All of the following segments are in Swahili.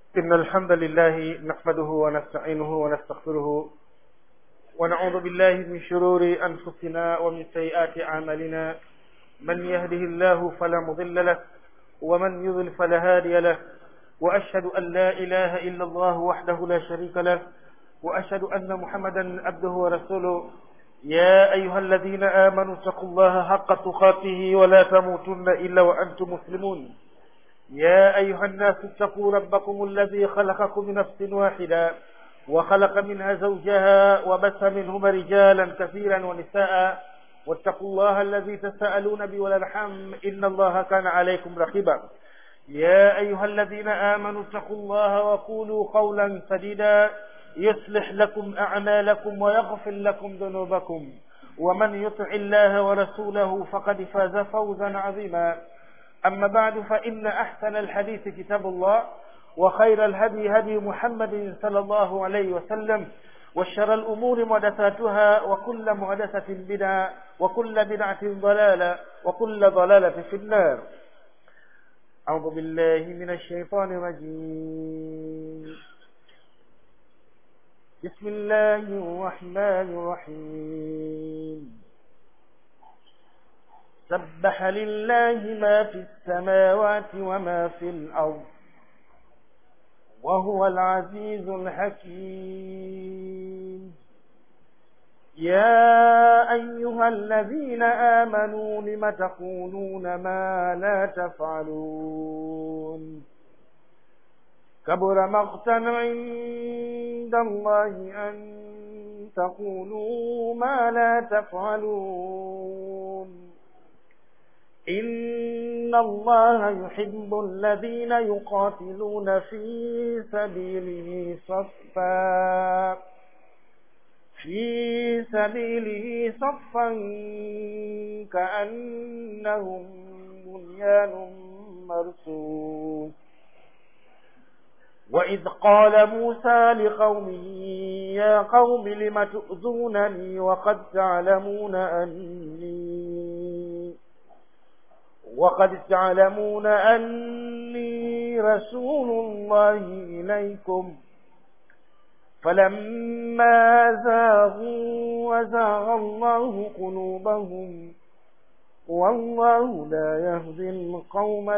إن الحمد لله نحمده ونستعينه ونستغفره ونعوذ بالله من شرور أنفسنا ومن سيئات أعمالنا من يهده الله فلا مضل له ومن يضل فلا هادي له وأشهد أن لا إله إلا الله وحده لا شريك له وأشهد أن محمدا عبده ورسوله يا أيها الذين آمنوا اتقوا الله حق تقاته ولا تموتن إلا وأنتم مسلمون يا أيها الناس اتقوا ربكم الذي خلقكم من نفس واحدة وخلق منها زوجها وبث منهما رجالا كثيرا ونساء واتقوا الله الذي تساءلون به والارحام إن الله كان عليكم رقيبا يا أيها الذين آمنوا اتقوا الله وقولوا قولا سديدا يصلح لكم أعمالكم ويغفر لكم ذنوبكم ومن يطع الله ورسوله فقد فاز فوزا عظيما أما بعد فإن أحسن الحديث كتاب الله وخير الهدي هدي محمد صلى الله عليه وسلم وشر الأمور محدثاتها وكل محدثة بدعة وكل بدعة ضلالة وكل ضلالة في النار أعوذ بالله من الشيطان الرجيم بسم الله الرحمن الرحيم سبح لله ما في السماوات وما في الأرض وهو العزيز الحكيم يا أيها الذين آمنوا لم تقولون ما لا تفعلون كبر مقتا عند الله أن تقولوا ما لا تفعلون إن الله يحب الذين يقاتلون في سبيله صفا في سبيله صفا كأنهم بنيان مرصوص وإذ قال موسى لقومه يا قوم لم تؤذونني وقد تعلمون أني وقد تعلمون أني رسول الله إليكم فلما زاغوا وزاغ الله قلوبهم والله لا يهدي القوم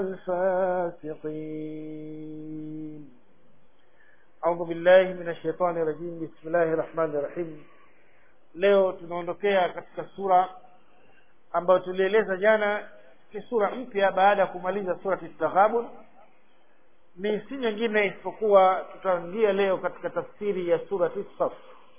الفاسقين أعوذ بالله من الشيطان الرجيم بسم الله الرحمن الرحيم leo tunaondokea katika sura ambayo tulieleza jana ni sura mpya baada ya kumaliza surati taghabun ni si nyingine isipokuwa tutaingia leo katika tafsiri ya surati saf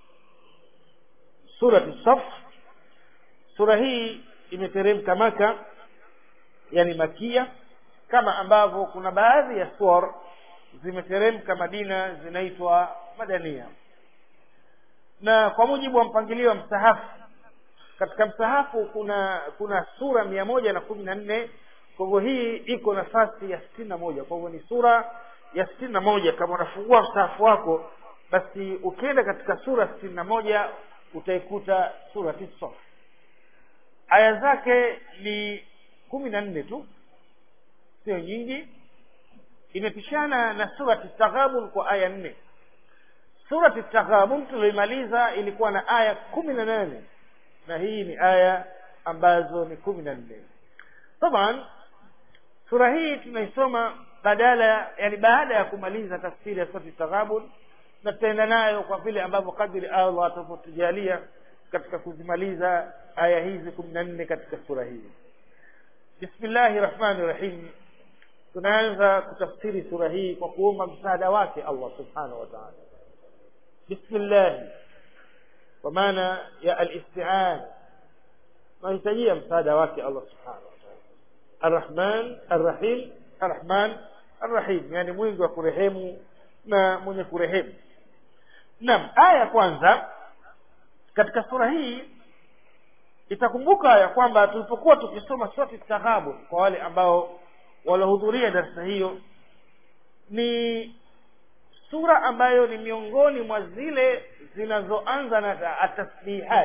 surati saf sura hii imeteremka maka yani makia kama ambavyo kuna baadhi ya suar zimeteremka madina zinaitwa madania na kwa mujibu wa mpangilio wa msahafu katika msahafu kuna kuna sura mia moja na kumi na nne kwa hivyo hii iko nafasi ya sitini na moja kwa hivyo ni sura ya sitini na moja kama unafungua msahafu wako basi ukienda katika sura sitini na moja utaikuta sura tisa aya zake ni kumi na nne tu sio nyingi imepishana na surati taghabun kwa aya nne surati taghabun tulioimaliza ilikuwa na aya kumi na nane na hii ni aya ambazo ni kumi na nne taban sura hii tunaisoma badala yani baada ya kumaliza tafsiri ya surati taghabun na tutaenda nayo kwa vile ambavyo kadiri allah atavyotujalia katika kuzimaliza aya hizi kumi na nne katika sura hii bismillahi rahmani rahim tunaanza kutafsiri sura hii kwa kuomba msaada wake allah subhanahu wa taala bismillahi kwa maana ya alistian tunahitajia msaada wake allah subhanahu wa taala arrahman arrahim arrahman arrahim yani mwingi wa kurehemu na mwenye kurehemu naam aya ya kwanza katika sura hii itakumbuka ya kwamba tulipokuwa tukisoma surati taghabun kwa wale ambao waliohudhuria darasa hiyo ni sura ambayo ni miongoni mwa zile zinazoanza na atasbihat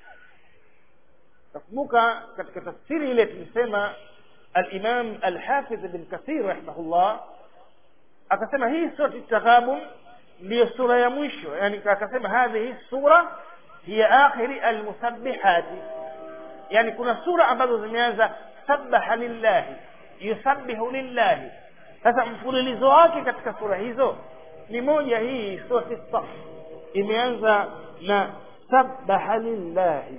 takumbuka katika tafsiri ile tulisema alimam alhafidh ibn kathir rahimahullah akasema hii surati taghabun ndiyo sura ya mwisho yani akasema hadhihi sura hiya akhiri almusabbihati yani kuna sura ambazo zimeanza sabaha lillahi yusabbihu lillahi sasa mfululizo wake katika sura hizo ni moja hii surati saf imeanza na sabaha lillahi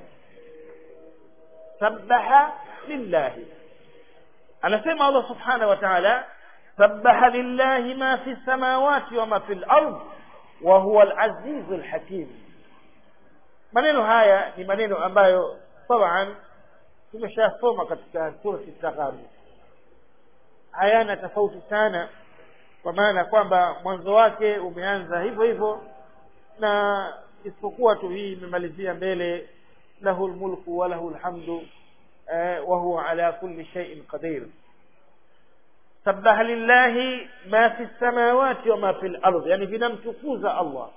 sabaha lillahi anasema allah subhanahu wa taala sabaha lillahi ma fi samawati wama fi lard wa huwa alazizu lhakim maneno haya ni maneno ambayo taban tumeshasoma katika surati taghabu hayana tofauti sana kwa maana kwamba mwanzo wake umeanza hivyo hivyo na isipokuwa tu hii imemalizia mbele lahu lmulku wa lahu lhamdu eh, wa huwa ala kulli shay'in qadir sabaha lillahi ma fi samawati wa ma fi lardh yani vinamtukuza allah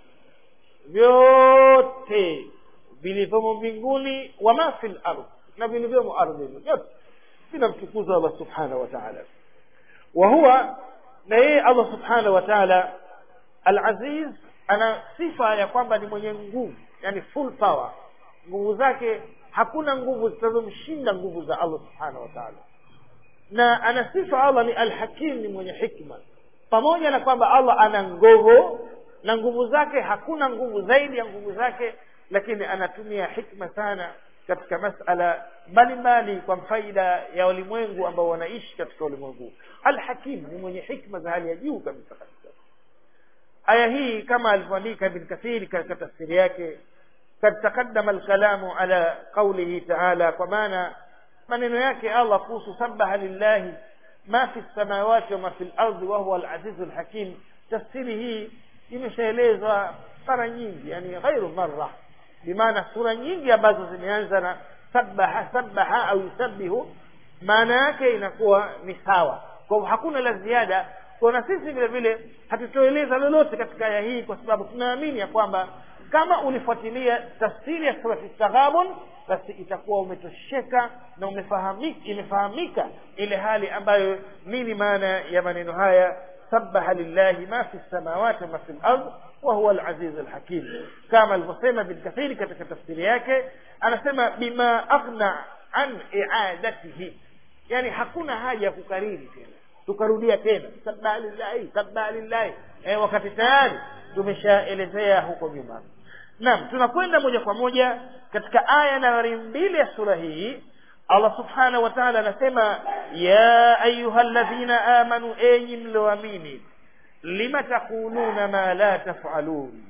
vyote vilivyomo mbinguni wa ma fi lardh na vilivyomo ardhini vyote vinamtukuza allah subhanahu wa taala wa huwa na yeye allah subhanahu wa taala alaziz ana sifa ya kwamba ni mwenye nguvu yani full power nguvu zake hakuna nguvu zitazomshinda nguvu za allah subhanahu wa taala na ana sifa allah ni alhakim ni mwenye hikma pamoja na kwamba allah ana nguvu na nguvu zake hakuna nguvu zaidi ya nguvu zake lakini anatumia hikma sana katika masala mbalimbali kwa faida ya walimwengu ambao wanaishi katika ulimwengu alhakim ni mwenye hikma za hali ya juu kabisa kabisa aya hii kama alivyoandika ibn kathiri katika tafsiri yake kad taqaddama alkalamu ala qaulihi taala kwa maana maneno yake allah kuhusu sabaha lillahi ma fi lsamawati wama fi lardi wahuwa alazizu lhakim tafsiri hii imeshaelezwa mara nyingi yani ghairu marra bimaana sura nyingi ambazo zimeanza na sabaha sabaha au yusabihu maana yake inakuwa ni sawa kwa hivyo hakuna la ziada kwa na sisi vile vile hatutoeleza lolote katika aya hii kwa sababu tunaamini ya kwamba kama ulifuatilia tafsiri ya surati taghabun basi itakuwa umetosheka na umefahamika imefahamika ile hali ambayo nini maana ya maneno haya sabaha lillahi ma fi lsamawati wama fi lard wahuwa alaziz alhakim kama alivyosema bin kathiri katika tafsiri yake anasema bima aghna an iadatihi yani hakuna haja ya kukariri tena tukarudia tena sabaha lillahi sabaha lillahi eh, wakati tayari tumeshaelezea huko nyuma naam tunakwenda moja kwa moja katika aya nambari mbili ya sura hii allah subhanahu wa taala anasema ya ayuha ladhina amanu enyi mlioamini lima taquluna ma la tafalun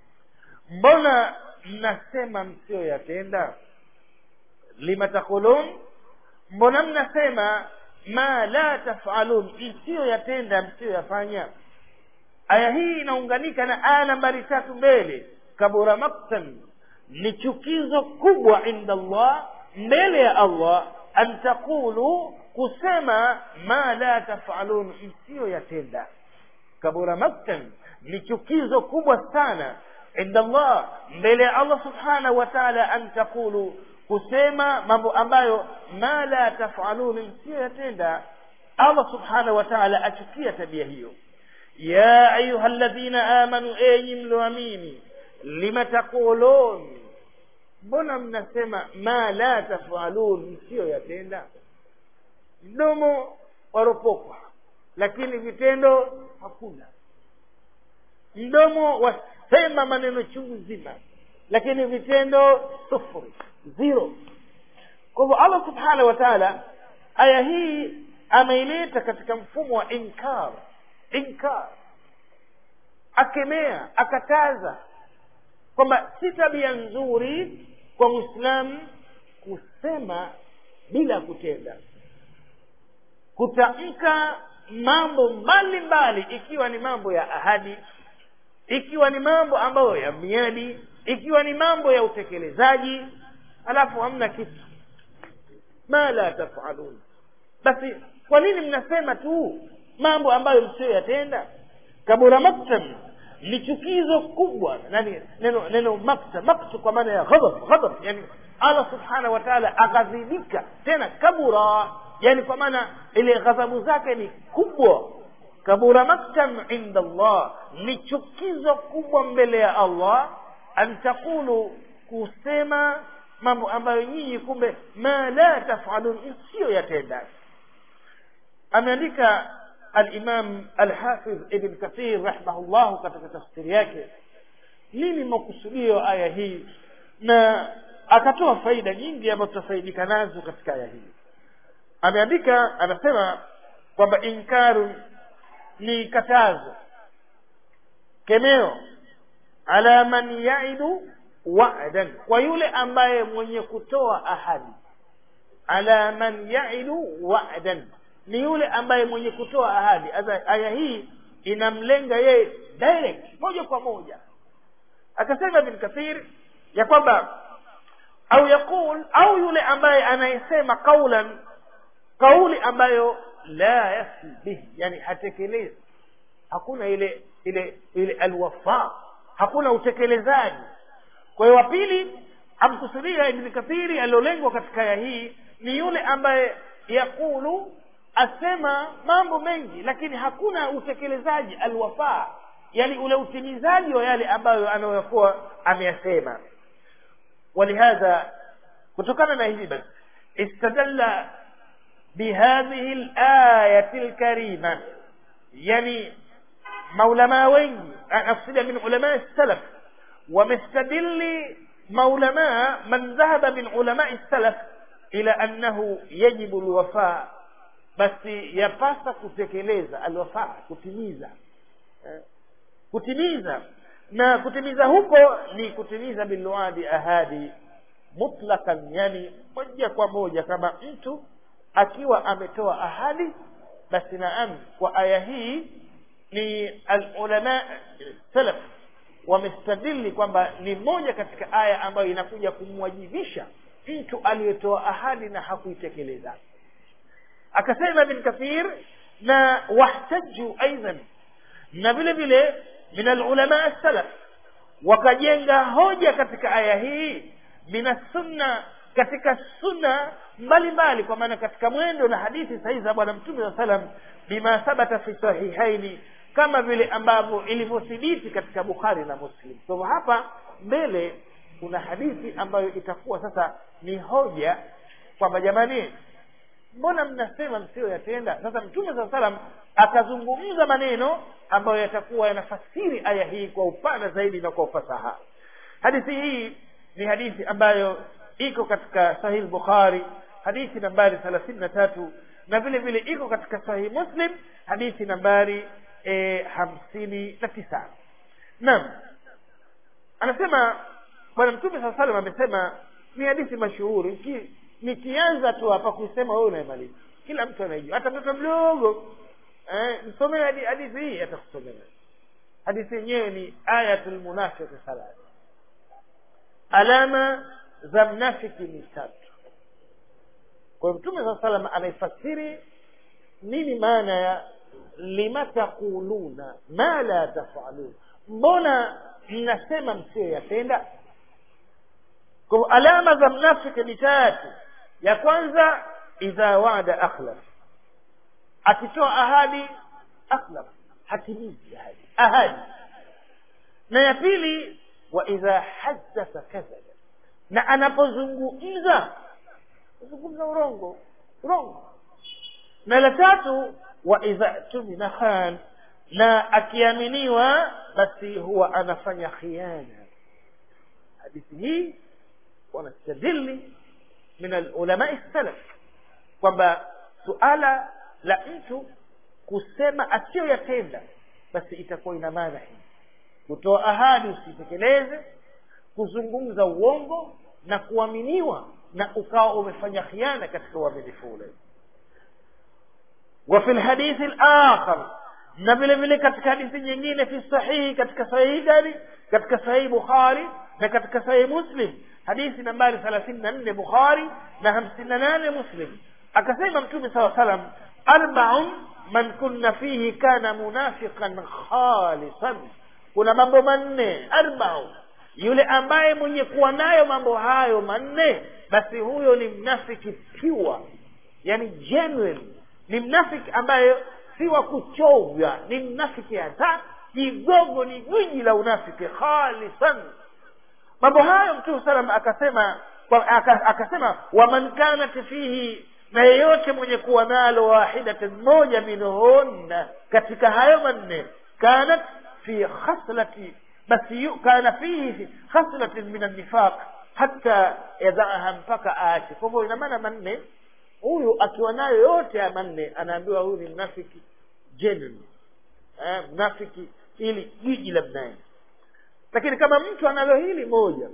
mbona mnasema msiyoyatenda lima taqulun mbona mnasema ma la tafalun msiyoyatenda msiyoyafanya aya hii inaunganika na aya nambari tatu mbele kabura maktan ni chukizo kubwa inda allah mbele ya allah an taqulu kusema ma la tafalun msiyoyatenda kabura maktan ni chukizo kubwa sana inda allah mbele ya allah subhanahu wa taala an taqulu kusema mambo ambayo ma la tafalun msiyoyatenda allah subhanahu wa taala achukia tabia hiyo ya ayuha ladhina amanu enyi mlioamini lima taqulun mbona mnasema ma la tafalun msiyoyatenda mdomo waropokwa lakini vitendo hakuna mdomo wasema maneno chungu zima lakini vitendo sufuri zero kwa hivyo allah subhanahu wa taala aya hii ameileta katika mfumo wa inkar inkar akemea akataza kwamba si tabia nzuri kwa mwislamu kusema bila kutenda kutamka mambo mbalimbali ikiwa ni mambo ya ahadi ikiwa ni mambo ambayo ya miadi ikiwa ni mambo ya utekelezaji alafu hamna kitu ma la tafalun basi kwa nini mnasema tu mambo ambayo msiyoyatenda kabura maktan ni chukizo kubwa nani neno neno makta maktu kwa maana ya ghadab ghadab yani allah subhanahu wa taala aghadhibika tena kabura yani kwa maana ile ghadhabu zake ni kubwa kabura maktan inda allah ni chukizo kubwa mbele ya allah an taqulu kusema mambo ambayo nyinyi kumbe ma la tafalun isiyo yatenda ameandika alimam alhafidh ibn kathir rahimahullahu katika tafsiri yake nini makusudio aya hii na akatoa faida nyingi ambazo tutafaidika nazo katika aya hii ameandika anasema kwamba inkaru ni katazo kemeo ala man yaidu wa'dan kwa yule ambaye mwenye kutoa ahadi ala man yaidu wa'dan ni yule ambaye mwenye kutoa ahadi aya hii inamlenga yeye direct moja kwa moja akasema ibn kathir ya kwamba au yaqul au yule ambaye anayesema kaulan kauli ambayo la yafi bihi yani hatekelezi hakuna ile ile ile alwafa hakuna utekelezaji kwa hiyo wa pili amkusudia ibn kathiri aliolengwa katika aya hii ni yule ambaye yakulu asema mambo mengi lakini hakuna utekelezaji alwafaa yani ule utimizaji wa yale ambayo anayokuwa ameyasema walihadha kutokana na hivi basi istadalla bihadhihi layati lkarima yani maulamaa wengi nakusudia min ulamai salaf wamestadili maulamaa man dhahaba min ulamai salaf ila annahu yajibu lwafaa basi yapasa kutekeleza alwafaa kutimiza eh, kutimiza na kutimiza huko ni kutimiza bilwadi ahadi mutlakan yani moja kwa moja kama mtu akiwa ametoa ahadi basi naam kwa aya hii ni alulama salaf wamestadili kwamba ni moja katika aya ambayo inakuja kumwajibisha mtu aliyetoa ahadi na hakuitekeleza akasema ibn kathir na wahtaju aidan na vile vile min alulama salaf wakajenga hoja katika aya hii min sunna katika sunna mbalimbali kwa maana katika mwendo na hadithi sahihi za bwana mtume saa salam bima thabata fi sahihaini kama vile ambavyo ilivyothibiti katika bukhari na muslim kwa so, hapa mbele kuna hadithi ambayo itakuwa sasa ni hoja kwamba jamani mbona mnasema msiyoyatenda sasa mtume saa salam akazungumza maneno ambayo yatakuwa yanafasiri aya hii kwa upana zaidi na kwa ufasaha hadithi hii ni hadithi ambayo iko katika sahih bukhari hadithi nambari thelathini na tatu na vile vile iko katika sahih muslim hadithi nambari e, hamsini na tisa naam anasema bwana mtume saa salam amesema ni hadithi mashuhuri nikianza tu hapa kusema wewe unaimaliza kila mtu anaijua hata mtoto mdogo eh, msomee hadithi hii atakusomea hadithi yenyewe ni ayatul munafiqi salat alama za mnafiki ni tatu kwa hiyo mtume saa salam anaifasiri nini maana ya lima taquluna ma la tafalun mbona mnasema msiyoyatenda kwa hivyo alama za mnafiki ni tatu ya kwanza idha wada akhlaf akitoa ahadi akhlaf hatimizi ahadi ahadi na ya pili wa idha haddatha kadhaba na anapozungumza zungumza urongo urongo na la tatu wa idha tumina khan na akiaminiwa basi huwa anafanya khiana hadithi hii wanastadili min alulamai salaf kwamba suala la mtu kusema asiyoyatenda basi itakuwa ina maana hii kutoa ahadi usitekeleze kuzungumza uongo na kuaminiwa na ukawa umefanya khiana katika uaminifu ule وفي الحديث الآخر na vile vile katika hadithi nyingine fi sahihi katika sahihi gani katika sahihi bukhari na katika sahihi muslim hadithi nambari thelathini na nne bukhari na hamsini na nane muslim akasema mtume saa salam arbaun man kunna fihi kana munafiqan khalisan kuna mambo manne arbaun yule ambaye mwenye kuwa nayo mambo hayo manne basi huyo ni mnafiki pure yani genuine ni mnafiki ambaye si wa kuchovya ni mnafiki hata kigogo ni gwiji la unafiki khalisan mambo hayo mtume salam akasema kwa- aka- akasema waman kanat fihi na yeyote mwenye kuwa nalo wahidatin moja minhunna katika hayo manne kanat fi khaslati basi yu- kana fihi khaslatin min annifaq hata yadhaaha mpaka aache kwa hivyo ina maana manne huyu akiwa nayo yote ya manne anaambiwa huyu ni mnafiki genuine eh, mnafiki ili jiji la mnaye lakini kama mtu analo hili moja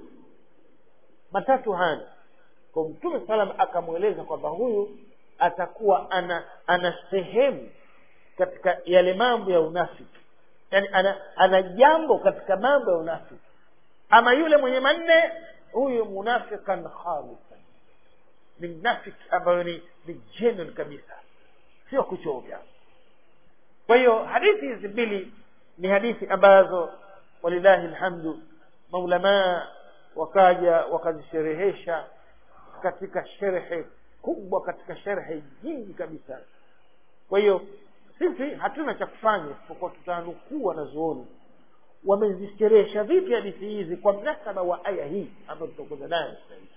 matatu hana kwa mtume salam akamweleza kwamba huyu atakuwa ana ana sehemu katika yale mambo ya unafiki yaani ana, ana jambo katika mambo ya unafiki ama yule mwenye manne huyu munafikan khalisan ni mnafiki ambayo ni ni genuine kabisa sio kuchovya kwa hiyo hadithi hizi mbili ni hadithi ambazo walillahi lhamdu maulamaa wakaja wakazisherehesha katika sherhe kubwa katika sherhe nyingi kabisa kwa hiyo sisi hatuna cha kufanya isipokuwa tutanukuu wanazuoni wamezisherehesha vipi hadithi hizi kwa mnasaba wa aya hii ambayo tutakwenda nayo sasa hivi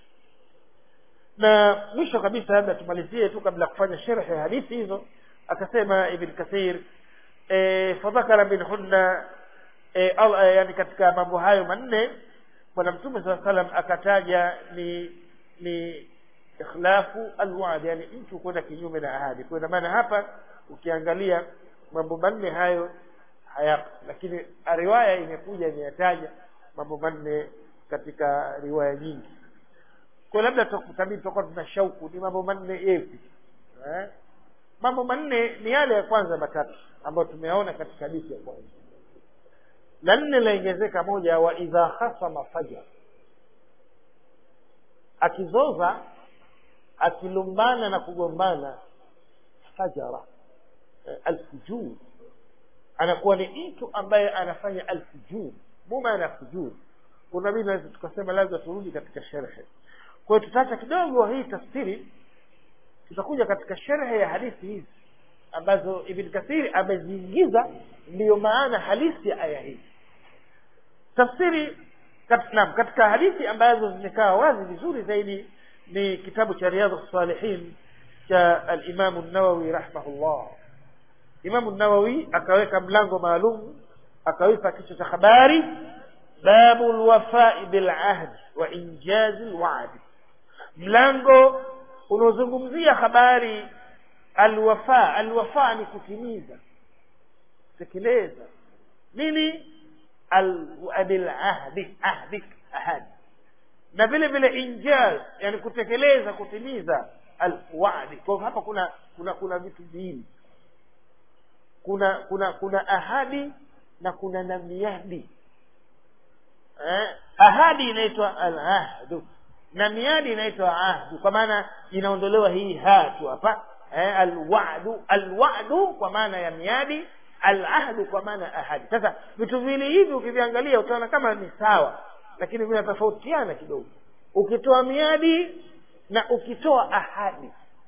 na mwisho kabisa labda tumalizie tu kabla ya kufanya sherhe ya hadithi hizo akasema ibn kathir e, fadhakara minhunna e, al, e, yani katika mambo hayo manne bwana mtume saa salam akataja ni ni ikhlafu alwadi yani mtu kwenda kinyume na ahadi kwa ina maana hapa ukiangalia mambo manne hayo hayapo lakini riwaya imekuja imeyataja mambo manne katika riwaya nyingi kwa labda tutabidi tutakuwa tuna shauku ni mambo manne yepi eh? mambo manne ni yale ya kwanza matatu ambayo tumeyaona katika hadithi ya kwanza la nne laongezeka moja wa idha khasama fajar akizoza akilumbana na kugombana fajara eh, alfujur anakuwa ni mtu ambaye anafanya alfujur mumaana fujur kuna mimi naweza tukasema lazima turudi katika sherhe kwa hiyo tutaacha kidogo hii tafsiri tutakuja katika sherhe ya hadithi hizi ambazo ibn kathiri ameziingiza ndiyo maana halisi ya aya hii tafsiri kat, naam, katika hadithi ambazo zimekaa wazi vizuri zaidi ni kitabu cha riadhu salihin cha alimamu nawawi rahimahullah imamu nawawi akaweka mlango maalum akawipa kichwa cha habari babu lwafai bilahdi wa injazi lwadi mlango unaozungumzia habari alwafa alwafa ni kutimiza tekeleza nini bilahdi ahdi ahadi na vile vile injaz yani kutekeleza kutimiza alwadi kwa hivyo hapa kuna kuna kuna vitu viwili kuna kuna kuna ahadi na kuna na miadi eh, ahadi inaitwa alahdu na miadi inaitwa ahdu kwa maana inaondolewa hii hatu hapa eh, alwadu alwadu kwa maana ya miadi alahdu kwa maana ya ahadi sasa vitu viwili hivi ukiviangalia utaona kama ni sawa lakini vinatofautiana kidogo ukitoa miadi na ukitoa ahadi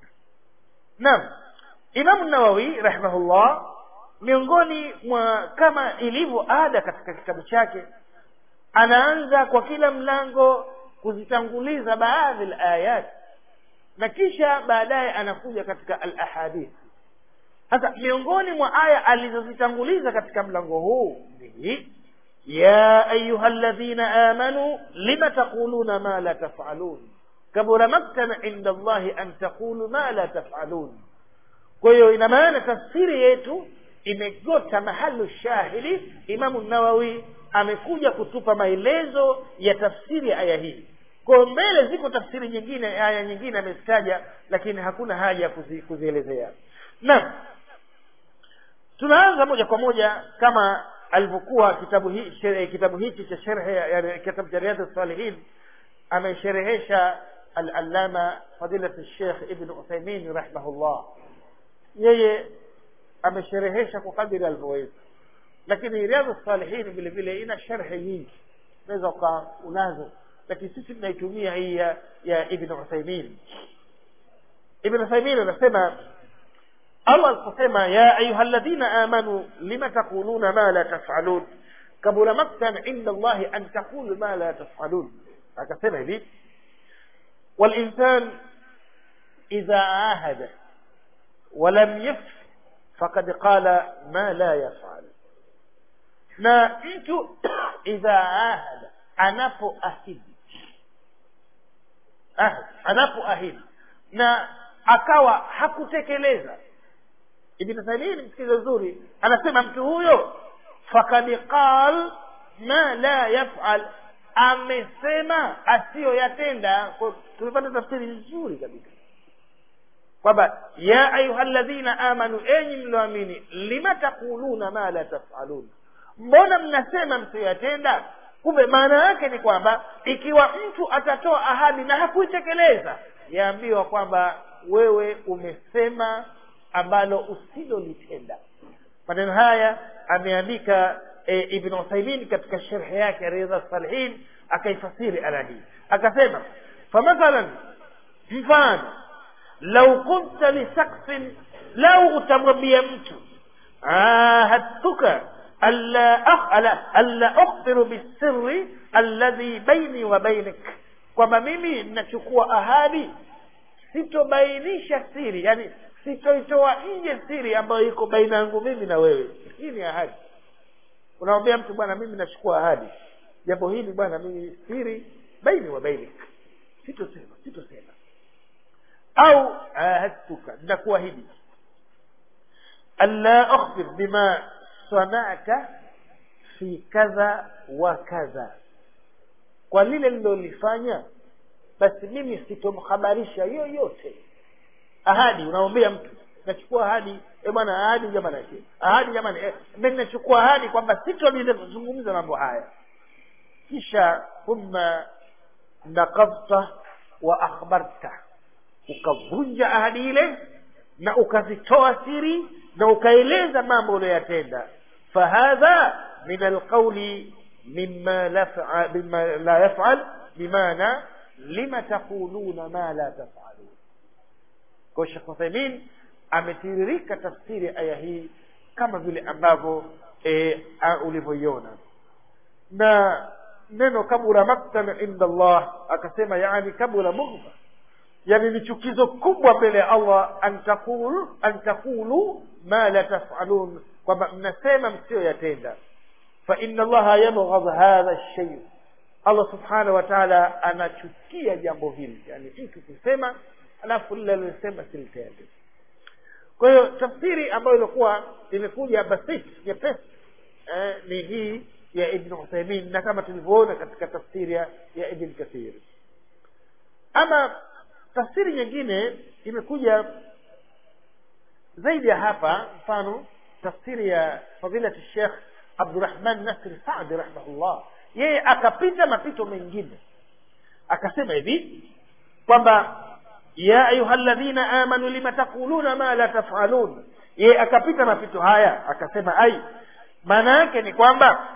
naam imamu nawawi rahimahullah miongoni mwa kama ilivyo ada katika kitabu chake anaanza kwa kila mlango kuzitanguliza baadhi alayat na kisha baadaye anakuja katika alahadith sasa miongoni mwa aya alizozitanguliza katika mlango huu ni ya ayuha ladhina amanu lima taquluna ma la tafalun kabura maktan inda allahi an taqulu ma la tafalun kwa hiyo ina maana tafsiri yetu imegota mahalu shahidi imamu nawawi amekuja kutupa maelezo ya tafsiri ya aya hii kwa mbele ziko tafsiri nyingine aya nyingine amezitaja lakini hakuna haja ya kuzi, kuzielezea naam tunaanza moja kwa moja kama alivyokuwa kitabu hii shere, kitabu hiki cha sherhe yani kitabu cha riadha salihin amesherehesha al-allama fadilat al-sheikh ibn uthaymin rahimahullah yeye amesherehesha kwa kadiri alivyoweza lakini riadha salihin vile vile ina sharhe nyingi unaweza ukawa unazo lakini sisi tunaitumia hii ya, ya ibn uthaymin ibn uthaymin anasema allah aliposema ya ayuha ladhina amanu lima taquluna ma la tafalun kabura maktan inda allahi an taqulu ma la tafalun akasema hivi walinsan idha ahada walam yaf fakad qala ma la yafal na mtu idha ahada anapoahidi ahad anapoahidi na akawa hakutekeleza ibn thamin msikize vizuri anasema mtu huyo fakad qal ma la yafal amesema asiyoyatenda tumepata tafsiri nzuri kabisa kwamba ya ayuha ladhina amanu enyi mlioamini lima taquluna ma la tafalun mbona mnasema msiyoyatenda kumbe maana yake ni kwamba ikiwa mtu atatoa ahadi na hakuitekeleza yaambiwa kwamba wewe umesema ambalo usilolitenda maneno haya ameandika e, ibn uthaimin katika sherhe yake ridha salihin akaifasiri aya hii akasema famathalan mfano lau kunta lisaksin lau utamwambia mtu ahadtuka alla ukhbiru bisirri alladhi baini wa bainik kwamba mimi nachukua ahadi sitobainisha siri yani sitoitoa nje siri ambayo iko baina yangu mimi na wewe hii ni ahadi unamwambia mtu bwana mimi nachukua ahadi jambo hili bwana mimi siri baini wa bainik sitosema sitosema au ahadtuka nakuahidi alla akhbir bima sanata fi kadha wa kadha kwa lile lilolifanya basi mimi sitomhabarisha yoyote ahadi unamwambia mtu nachukua ahadi e bwana ahadi jamani ahadi jamani eh, mimi nachukua ahadi kwamba sitozungumza mambo haya kisha thumma naqadta wa akhbarta ukavunja ahadi ile na ukazitoa siri na ukaeleza mambo uliyoyatenda fahadha min alqauli mima la mima la yafal bimaana lima taquluna ma la tafalun kwa shekh uthaimin ametiririka tafsiri aya hii kama vile ambavyo e, ulivyoiona na neno kabura maktan inda allah akasema yani kabura bughda yani ni chukizo kubwa mbele ya allah an taqulu an taqulu ma la tafalun kwamba mnasema msiyoyatenda fa inna allaha yabghadh hadha lshay allah subhanahu wa taala anachukia jambo hili yani mtu kusema alafu lile alilosema silitende kwa hiyo tafsiri ambayo ilikuwa imekuja basit nyepesi eh, ni hii ya ibn uthaimin na kama tulivyoona katika tafsiri ya, ya ibn kathir ama tafsiri nyingine imekuja zaidi ya hapa mfano tafsiri ya fadilati shekh abdurahman nasri sadi rahimahullah yeye akapita mapito mengine akasema hivi kwamba ya ayuha ladhina amanu lima taquluna ma la tafalun yeye akapita mapito haya akasema ai maana yake ni kwamba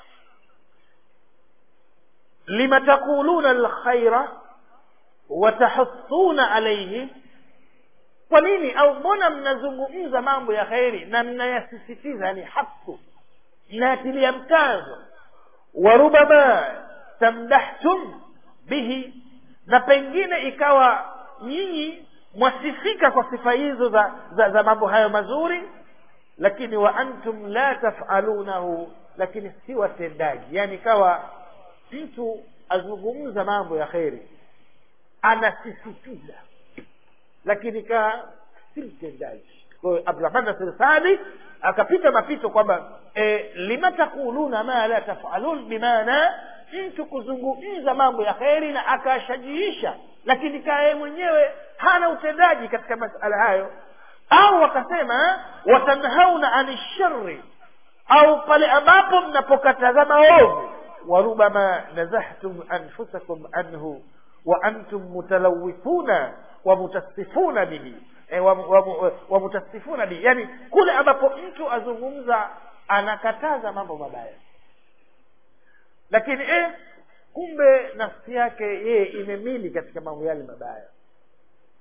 lima taquluna alkhaira watahuthuna alaihi kwa nini au mbona mnazungumza mambo ya kheri na mnayasisitiza yani haku mnayatilia mkazo warubama tamdahtum bihi na pengine ikawa nyinyi mwasifika kwa sifa hizo za, za, za mambo hayo mazuri lakini wa antum la tafalunahu lakini si watendaji yani ikawa mtu azungumza mambo ya kheri anasisitiza lakini kaa si mtendaji kwa hiyo abdurahman nasir sadi akapita mapito kwamba e, lima takuluna ma la tafalun bimaana mtu kuzungumza mambo ya kheri na akashajiisha lakini kaa yeye mwenyewe hana utendaji katika masala hayo au wakasema watanhauna ani shari au pale ambapo mnapokataza maovu warubama nazahtum anfusakum anhu wa antum mutalawithuna wa mutassifuna bihi e, wa, wa, wa, wa mutassifuna bihi yani kule ambapo mtu azungumza anakataza mambo mabaya lakini eh, kumbe nafsi yake yeye imemili katika mambo yale mabaya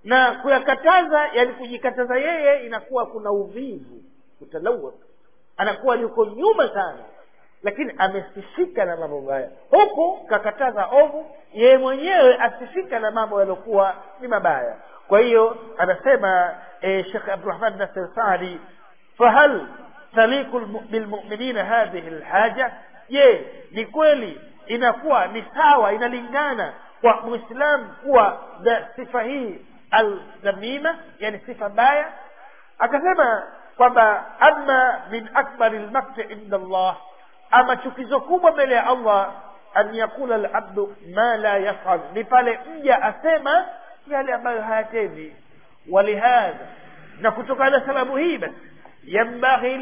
na kuyakataza yani kujikataza yeye inakuwa kuna uvivu kutalawak anakuwa yuko nyuma sana lakini amesifika na mambo mabaya huku kakataza ovu yeye mwenyewe asifika na mambo yaliokuwa ni mabaya kwa hiyo anasema e, shekh abdurahman nasir sadi fahal taliku bilmuminina hadhihi lhaja je ni kweli inakuwa ni sawa inalingana kwa mwislam kuwa na sifa hii aldhamima yani sifa mbaya akasema kwamba ama min akbari lmakti inda allah ama chukizo kubwa mbele ya allah an yakula labdu ma la yafal ni pale mja asema yale ambayo hayatendi walihadha na kutokana na sababu hii basi yambaghi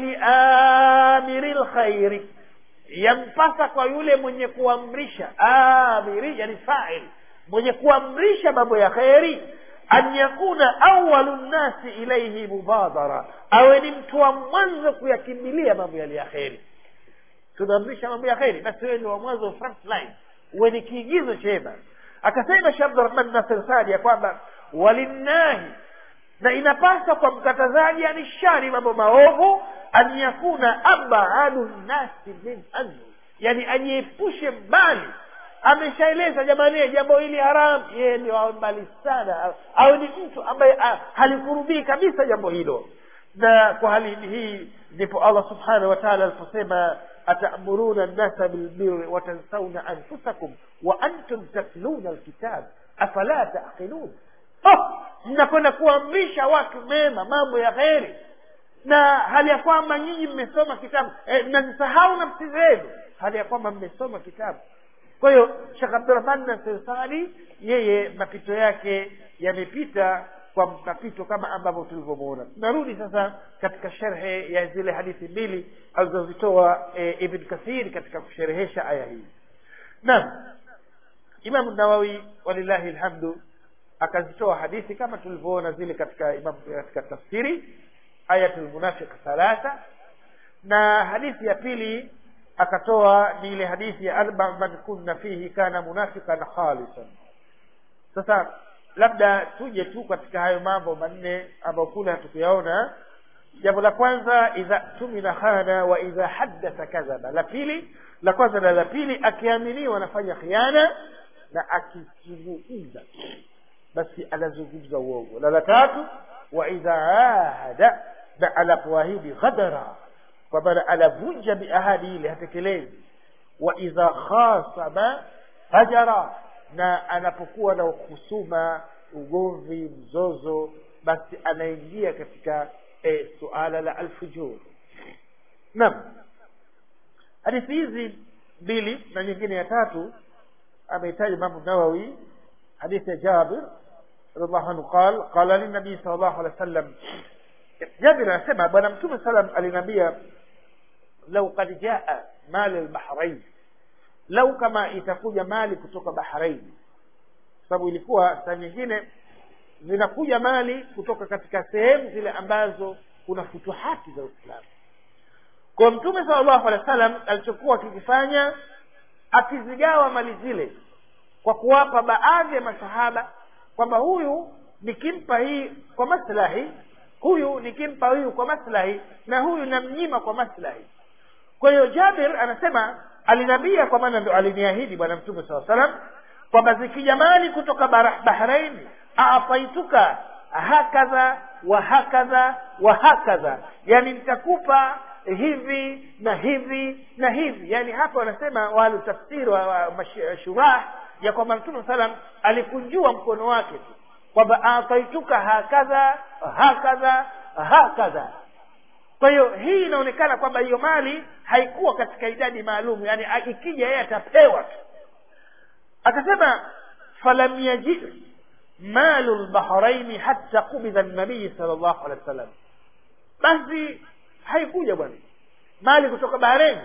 liamiri lkhairi yampasa kwa yule mwenye kuamrisha amiri yani fail mwenye kuamrisha mambo ya kheri an yakuna awalu nnasi ilaihi mubadara awe ni mtu wa mwanzo kuyakimbilia mambo yale ya kheri tunaamrisha mambo ya kheri basi wewe ni wa mwanzo front line uwe ni kiigizo chema akasema sheh abdurahman nasir sadi ya kwamba walinnahi na inapasa kwa mkatazaji ani shari mambo maovu an yakuna abadu nnasi min anhu yani ajiepushe mbali ameshaeleza jamani jambo hili haram yeye ni awe mbali sana awe ni mtu ambaye halikurubii kabisa jambo hilo na kwa hali hii ndipo allah subhanahu wa taala aliposema atamuruna nnasa bilbiri watansauna anfusakum wa antum tatluna alkitab afala taqilun oh, mnakwenda kuamrisha watu mema mambo ya kheri na hali ya kwamba nyinyi mmesoma kitabu e, mnazisahau nafsi zenu hali ya kwamba mmesoma kitabu kwa hiyo shekh abdurahman nasir sadi yeye mapito yake yamepita kwa mapito kama ambavyo tulivyomwona tunarudi sasa katika sherhe ya zile hadithi mbili alizozitoa e, ibn kathir katika kusherehesha aya hii naam imamu nawawi walillahi lhamdu akazitoa hadithi kama tulivyoona zile katika imam, katika tafsiri ayatu lmunafiq thalatha na hadithi ya pili akatoa ni ile hadithi ya arba man kunna fihi kana munafiqan khalisan sasa labda tuje tu katika hayo mambo manne ambayo kule hatukuyaona jambo la kwanza idha tumina khana wa idha haddatha kadhaba la pili la kwanza na la pili akiaminiwa anafanya khiana na akizungumza basi anazungumza uongo na la tatu wa idha ahada na anapoahidi ghadara kwa maana anavunja biahadi ile hatekelezi wa idha khasama fajara na anapokuwa na husuma ugomvi mzozo basi anaingia katika e, suala la alfujur naam hadithi hizi mbili na nyingine ya tatu amehitaji imamu nawawi hadithi ya jabir radiallahu anhu qal qala linabii sal llahu alehi wa sallam jabir anasema bwana mtume salam aliniambia lau kad jaa mali lbahrain lau kama itakuja mali kutoka bahrain sababu ilikuwa saa nyingine zinakuja mali kutoka katika sehemu zile ambazo kuna futuhati za uislamu kwa mtume sala llahu alehi wa sallam alichokuwa akikifanya akizigawa mali zile kwa kuwapa baadhi ya masahaba kwamba huyu nikimpa hii kwa maslahi huyu nikimpa huyu kwa maslahi na huyu namnyima kwa maslahi kwa hiyo jabir anasema alinambia kwa maana ndo aliniahidi bwana mtume saa salam kwamba zikija mali kutoka bahraini aafaituka hakadha wa hakadha wa hakadha yani nitakupa hivi na hivi na hivi yani hapa wanasema wale tafsiri wa, wa shurah ya kwamba mtume salam alikunjua mkono wake tu kwamba ataituka hakadha hakadha hakadha kwa hiyo hii inaonekana kwamba hiyo mali haikuwa katika idadi maalum yani ikija yeye atapewa tu akasema falam yaji malu lbahraini hatta qubidha nabii sal llahu alehi wa sallam basi haikuja bwana mali kutoka bahreni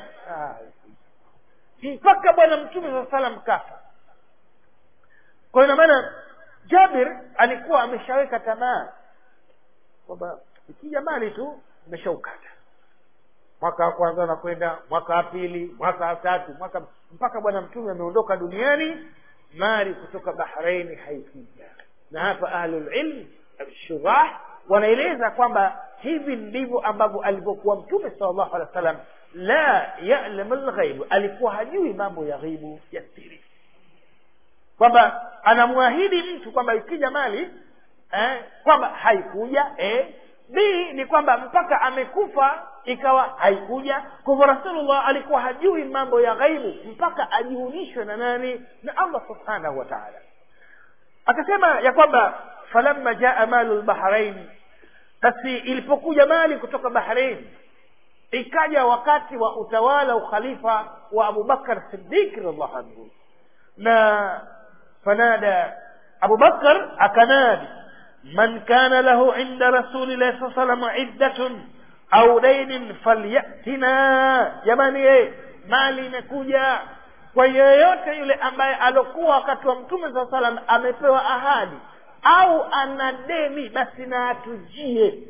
mpaka bwana mtume saa salam kafa kwa hiyo maana jabir alikuwa ameshaweka tamaa kwamba ikija mali tu imeshaukata mwaka wa kwanza nakwenda mwaka wa pili mwaka wa tatu mwaka mpaka bwana mtume ameondoka duniani mali kutoka bahraini haikuja na hapa ahlulilm shurah wanaeleza kwamba hivi ndivyo ambavyo alivyokuwa mtume sal llahu alehi wa sallam la yalamu lghaibu alikuwa hajui mambo ya ghaibu ya siri kwamba anamwahidi mtu kwamba ikija mali eh, kwamba haikuja eh. b ni kwamba mpaka amekufa ikawa haikuja kwa hivyo rasulullah alikuwa hajui mambo ya ghaibu mpaka ajiunishwe na nani na allah subhanahu wa taala akasema ya kwamba falamma jaa malu lbahrain basi ilipokuja mali kutoka bahrain ikaja wakati wa utawala ukhalifa wa abubakar sidiq radiallahu anhu na fanada abubakar akanadi man kana lahu inda rasulillahi saa salam iddatun au dainin falyatina jamani ye mali imekuja kwa yeyote yule ambaye alokuwa wakati wa mtume saa salam amepewa ahadi au ana deni basi na atujie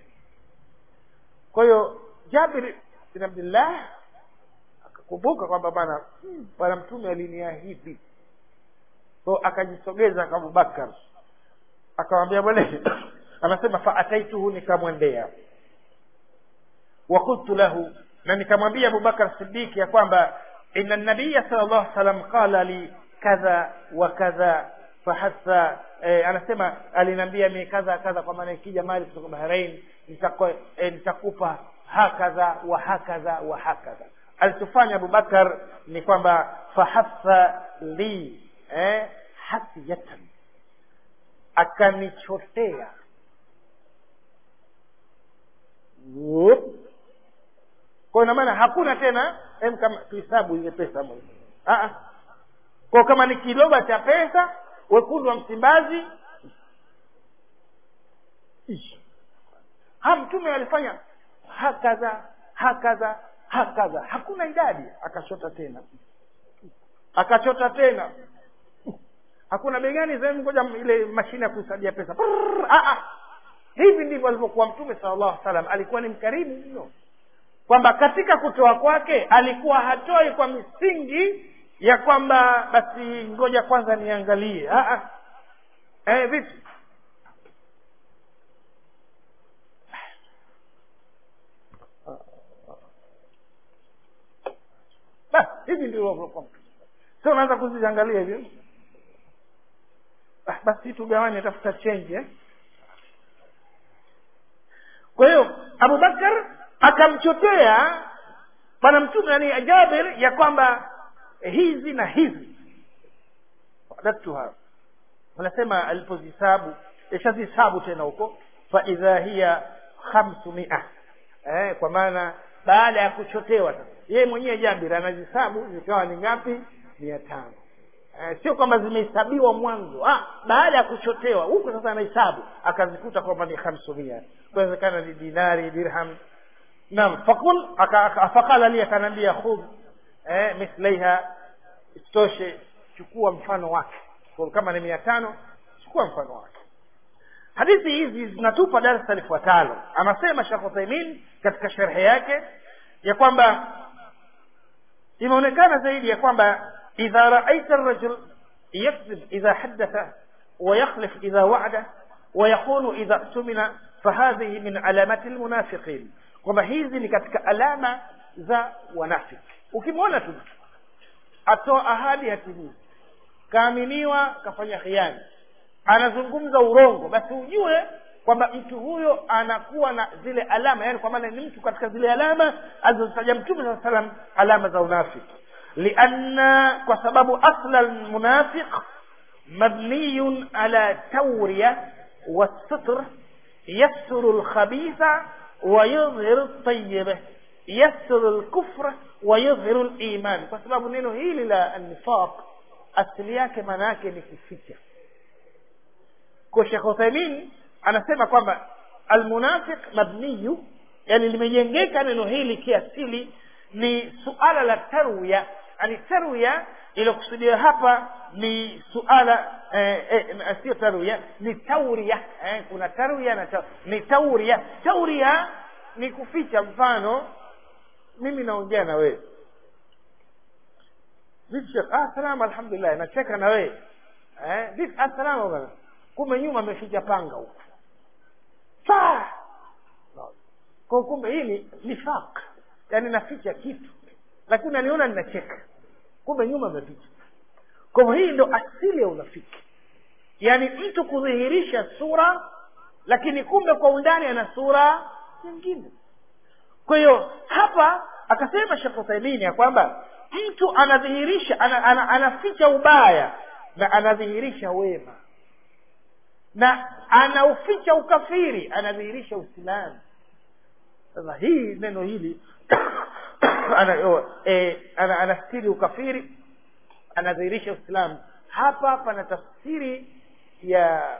kwa hiyo jabir bin abdillah akakumbuka kwamba bana bwana mtume aliniahidi so akajisogeza kwa abubakar akamwambia bwana anasema faataituhu nikamwendea wakultu lahu na nikamwambia abubakar sidiki ya kwamba ina nabiya sal llahu salam qala li kadha wa kadha fahasa eh, anasema aliniambia mi kadha kadha kwa maana ikija mali kutoka bahrain nitakupa eh, nitakupa hakadha wa hakadha wa hakadha alichofanya abubakar ni kwamba fahasa li eh, hasiyatan akanichotea kwa ina maana hakuna tena em kama tuhesabu ile pesa moja kwa kama ni kiloba cha pesa wekundu wa msimbazi ha mtume alifanya hakadha hakadha hakadha hakuna idadi akachota tena akachota tena hakuna bei gani sehemu ngoja ile mashine ya kuhesabia pesa hivi ndivyo alivyokuwa mtume sala llahu salam alikuwa ni mkarimu mno kwamba katika kutoa kwake alikuwa hatoi kwa misingi ya kwamba basi ngoja kwanza niangalie eh, vipi basi hivi ndivyo sio unaanza kuziangalia hivyo ah, basi tugawanye tafuta change eh? kwa hiyo abubakar akamchotea bwana mtume yani jabir ya kwamba hizi na hizi adatuha wanasema alipozisabu ishazisabu tena huko faidha hiya khamsumia eh, kwa maana baada ya kuchotewa sasa yeye mwenyewe jabir anazisabu zikawa ni ngapi mia tano eh, sio kwamba zimehesabiwa mwanzo ah, baada ya kuchotewa huko sasa anahesabu akazikuta kwamba ni khamsumia kuwezekana ni dinari dirham naam fakul faqala li akanaambia khudh eh, mithlaiha isitoshe chukua mfano wake kwa kama ni mia tano chukua mfano wake hadithi hizi zinatupa darasa lifuatalo anasema shekh uthaimin katika sherhe yake ya kwamba imeonekana zaidi ya kwamba idha raaita rajul yakdhib idha hadatha ويخلف إذا وعد ويخون إذا اؤتمن فهذه من علامات المنافقين kwamba hizi ni katika alama za wanafiki ukimwona tu atoa ahadi hatimizi kaaminiwa kafanya khiani anazungumza urongo basi ujue kwamba mtu huyo anakuwa na zile alama yani kwa maana ni mtu katika zile alama alizozitaja mtume saa salam alama za unafiki lianna kwa sababu asla lmunafiq mabniyun ala tawriya والستر يستر الخبيث ويظهر الطيب يستر الكفر ويظهر الإيمان kwa sababu neno hili la nifaq asili yake maana yake ni kuficha kwa Sheikh Uthaymeen anasema kwamba almunafiq mabniyu yani limejengeka neno hili kiasili ni suala la tarwiya yani tarwiya iliyokusudiwa hapa ni suala eh, eh, sio tarwiya ni tauria eh, kuna tarwiya na ta, ni tauria tauria ni kuficha mfano mimi naongea na wewe vipi shekh ah salama alhamdulillah nacheka na wewe eh vipi ah salama bwana kumbe nyuma ameficha panga huku saa kwa kumbe hii ni nifaq yaani naficha kitu lakini unaniona ninacheka kumbe nyuma ameficha kwa hivyo hii ndo asili ya unafiki yaani mtu kudhihirisha sura lakini kumbe kwa undani ana sura nyingine kwa hiyo hapa akasema shekh uthaimini ya kwamba mtu anadhihirisha ana, ana, anaficha ubaya na anadhihirisha wema na anauficha ukafiri anadhihirisha uislamu sasa hii neno hili ana, e, ana, anastiri ukafiri anadhihirisha uislamu hapa pana tafsiri ya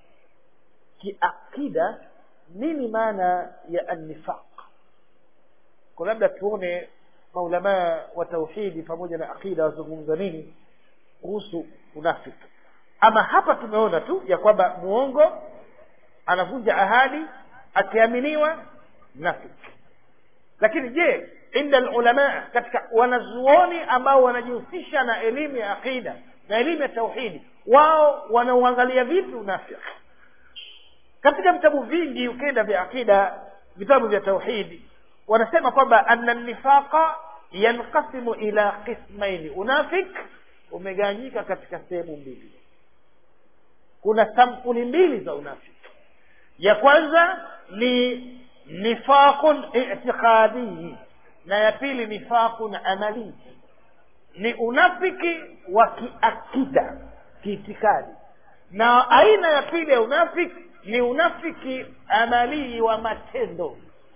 kiakida nini maana ya annifaq kwa labda tuone maulamaa wa tauhidi pamoja na akida wazungumza nini kuhusu unafiki ama hapa tumeona tu ya kwamba muongo anavunja ahadi akiaminiwa nafiki lakini je inda lulamaa katika wanazuoni ambao wanajihusisha na elimu ya aqida na elimu ya tauhidi wao wanauangalia vipi unafiki katika vitabu vingi ukenda vya aqida vitabu vya tauhidi wanasema kwamba anna nifaqa yanqasimu ila qismaini unafik umegawanyika katika sehemu mbili kuna sampuli mbili za unafiki ya kwanza ni nifaqun itiqadii na ya pili nifaqun amalii ni unafiki wa kiakida kiitikadi na aina ya pili ya unafiki ni unafiki amalii wa matendo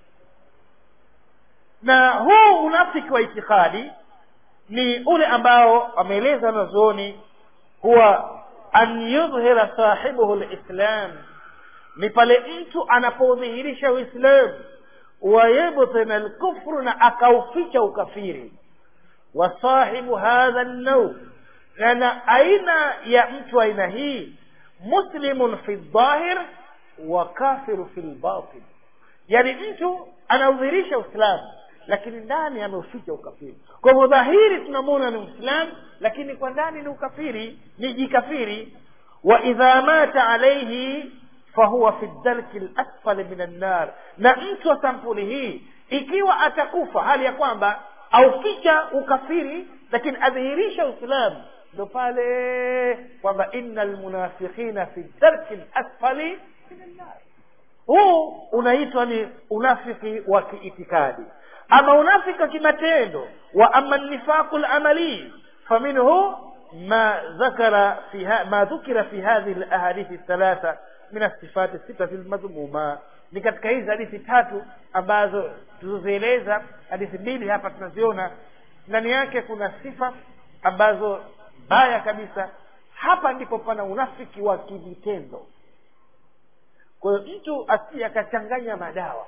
na huu unafiki wa itikadi ni ule ambao wameeleza wanazuoni huwa an yudhhira sahibuhu lislam ni pale mtu anapodhihirisha uislamu wayubtina lkufru na akauficha ukafiri wa sahibu hadha nnau na aina ya mtu aina hii muslimun fi ldhahir wa kafiru fi lbatin yani mtu anaudhihirisha uislamu lakini ndani ameuficha ukafiri kwa hivyo dhahiri tunamwona ni mwislamu lakini kwa ndani ni ukafiri ni jikafiri wa idha mata alaihi fahuwa fi darki lasfali min annar na mtu wa sampuli hii ikiwa atakufa hali ya kwamba auficha ukafiri lakini adhihirisha uislamu ndo pale kwamba inna lmunafiqina fi darki lasfali min annar huu unaitwa ni unafiki wa kiitikadi ama unafiki wa kimatendo wa ama nifaqu lamali faminhu ma dhakara fi ma dhukira fi hadhihi lahadithi thalatha min asifati sitati lmadhmuma ni katika hizi hadithi tatu ambazo tulizozieleza hadithi mbili hapa tunaziona ndani yake kuna sifa ambazo baya kabisa hapa ndipo pana unafiki wa kivitendo kwa hiyo mtu asije akachanganya madawa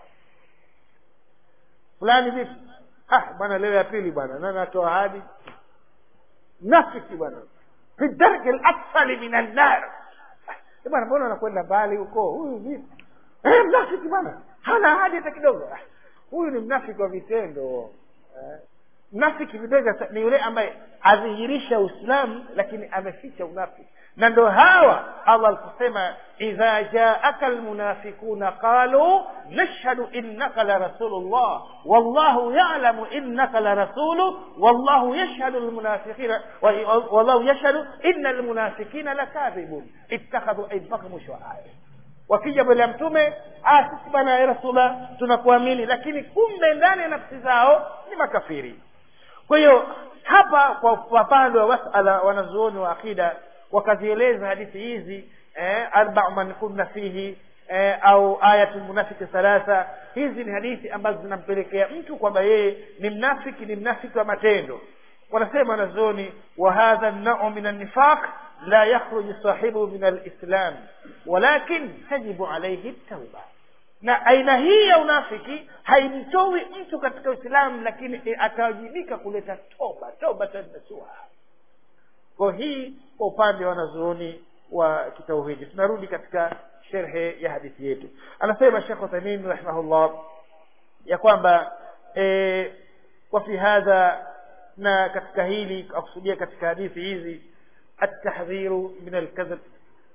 fulani vipi ah bwana leo ya pili bwana nani atoa ahadi nafiki bwana fi darki lasfali min annar bwana mbona anakwenda mbali huko huyu vipi eh, mnafiki bwana hana ahadi hata kidogo huyu ni mnafiki wa vitendo eh. mnafiki vitendo ni yule ambaye adhihirisha uislamu lakini ameficha unafiki na ndo hawa allah aliposema idha jaaka lmunafikuna qalu nashhadu innaka la rasulullah wallahu yalamu innaka la rasulu wallahu yashhadu lmunafiqina wallahu yashhadu inna lmunafikina lakadhibun ittakhadhu mpaka mwisho wa aya wakija mbele ya mtume ah sisi bana ya rasulla tunakuamini lakini kumbe ndani ya nafsi zao ni makafiri kwa hiyo hapa kwa upande wa masala wanazuoni wa akida wakazieleza hadithi hizi eh, arbau man kunna fihi eh, au ayatu lmunafiki thalatha hizi ni hadithi ambazo zinampelekea mtu kwamba yeye ni mnafiki ni mnafiki wa matendo wanasema wanazuoni wa hadha nau min annifaq la yakhruju sahibuhu min alislam walakin tajibu alaihi tauba na aina hii ya unafiki haimtoi mtu katika uislamu lakini atawajibika kuleta toba tobatan nasuha kwa hii kwa upande wa wanazuoni wa kitauhidi tunarudi katika sherhe ya hadithi yetu anasema shekh uthamin rahimahullah ya kwamba e, wa fi hadha na katika hili akusudia katika hadithi hizi atahdhiru min alkadhib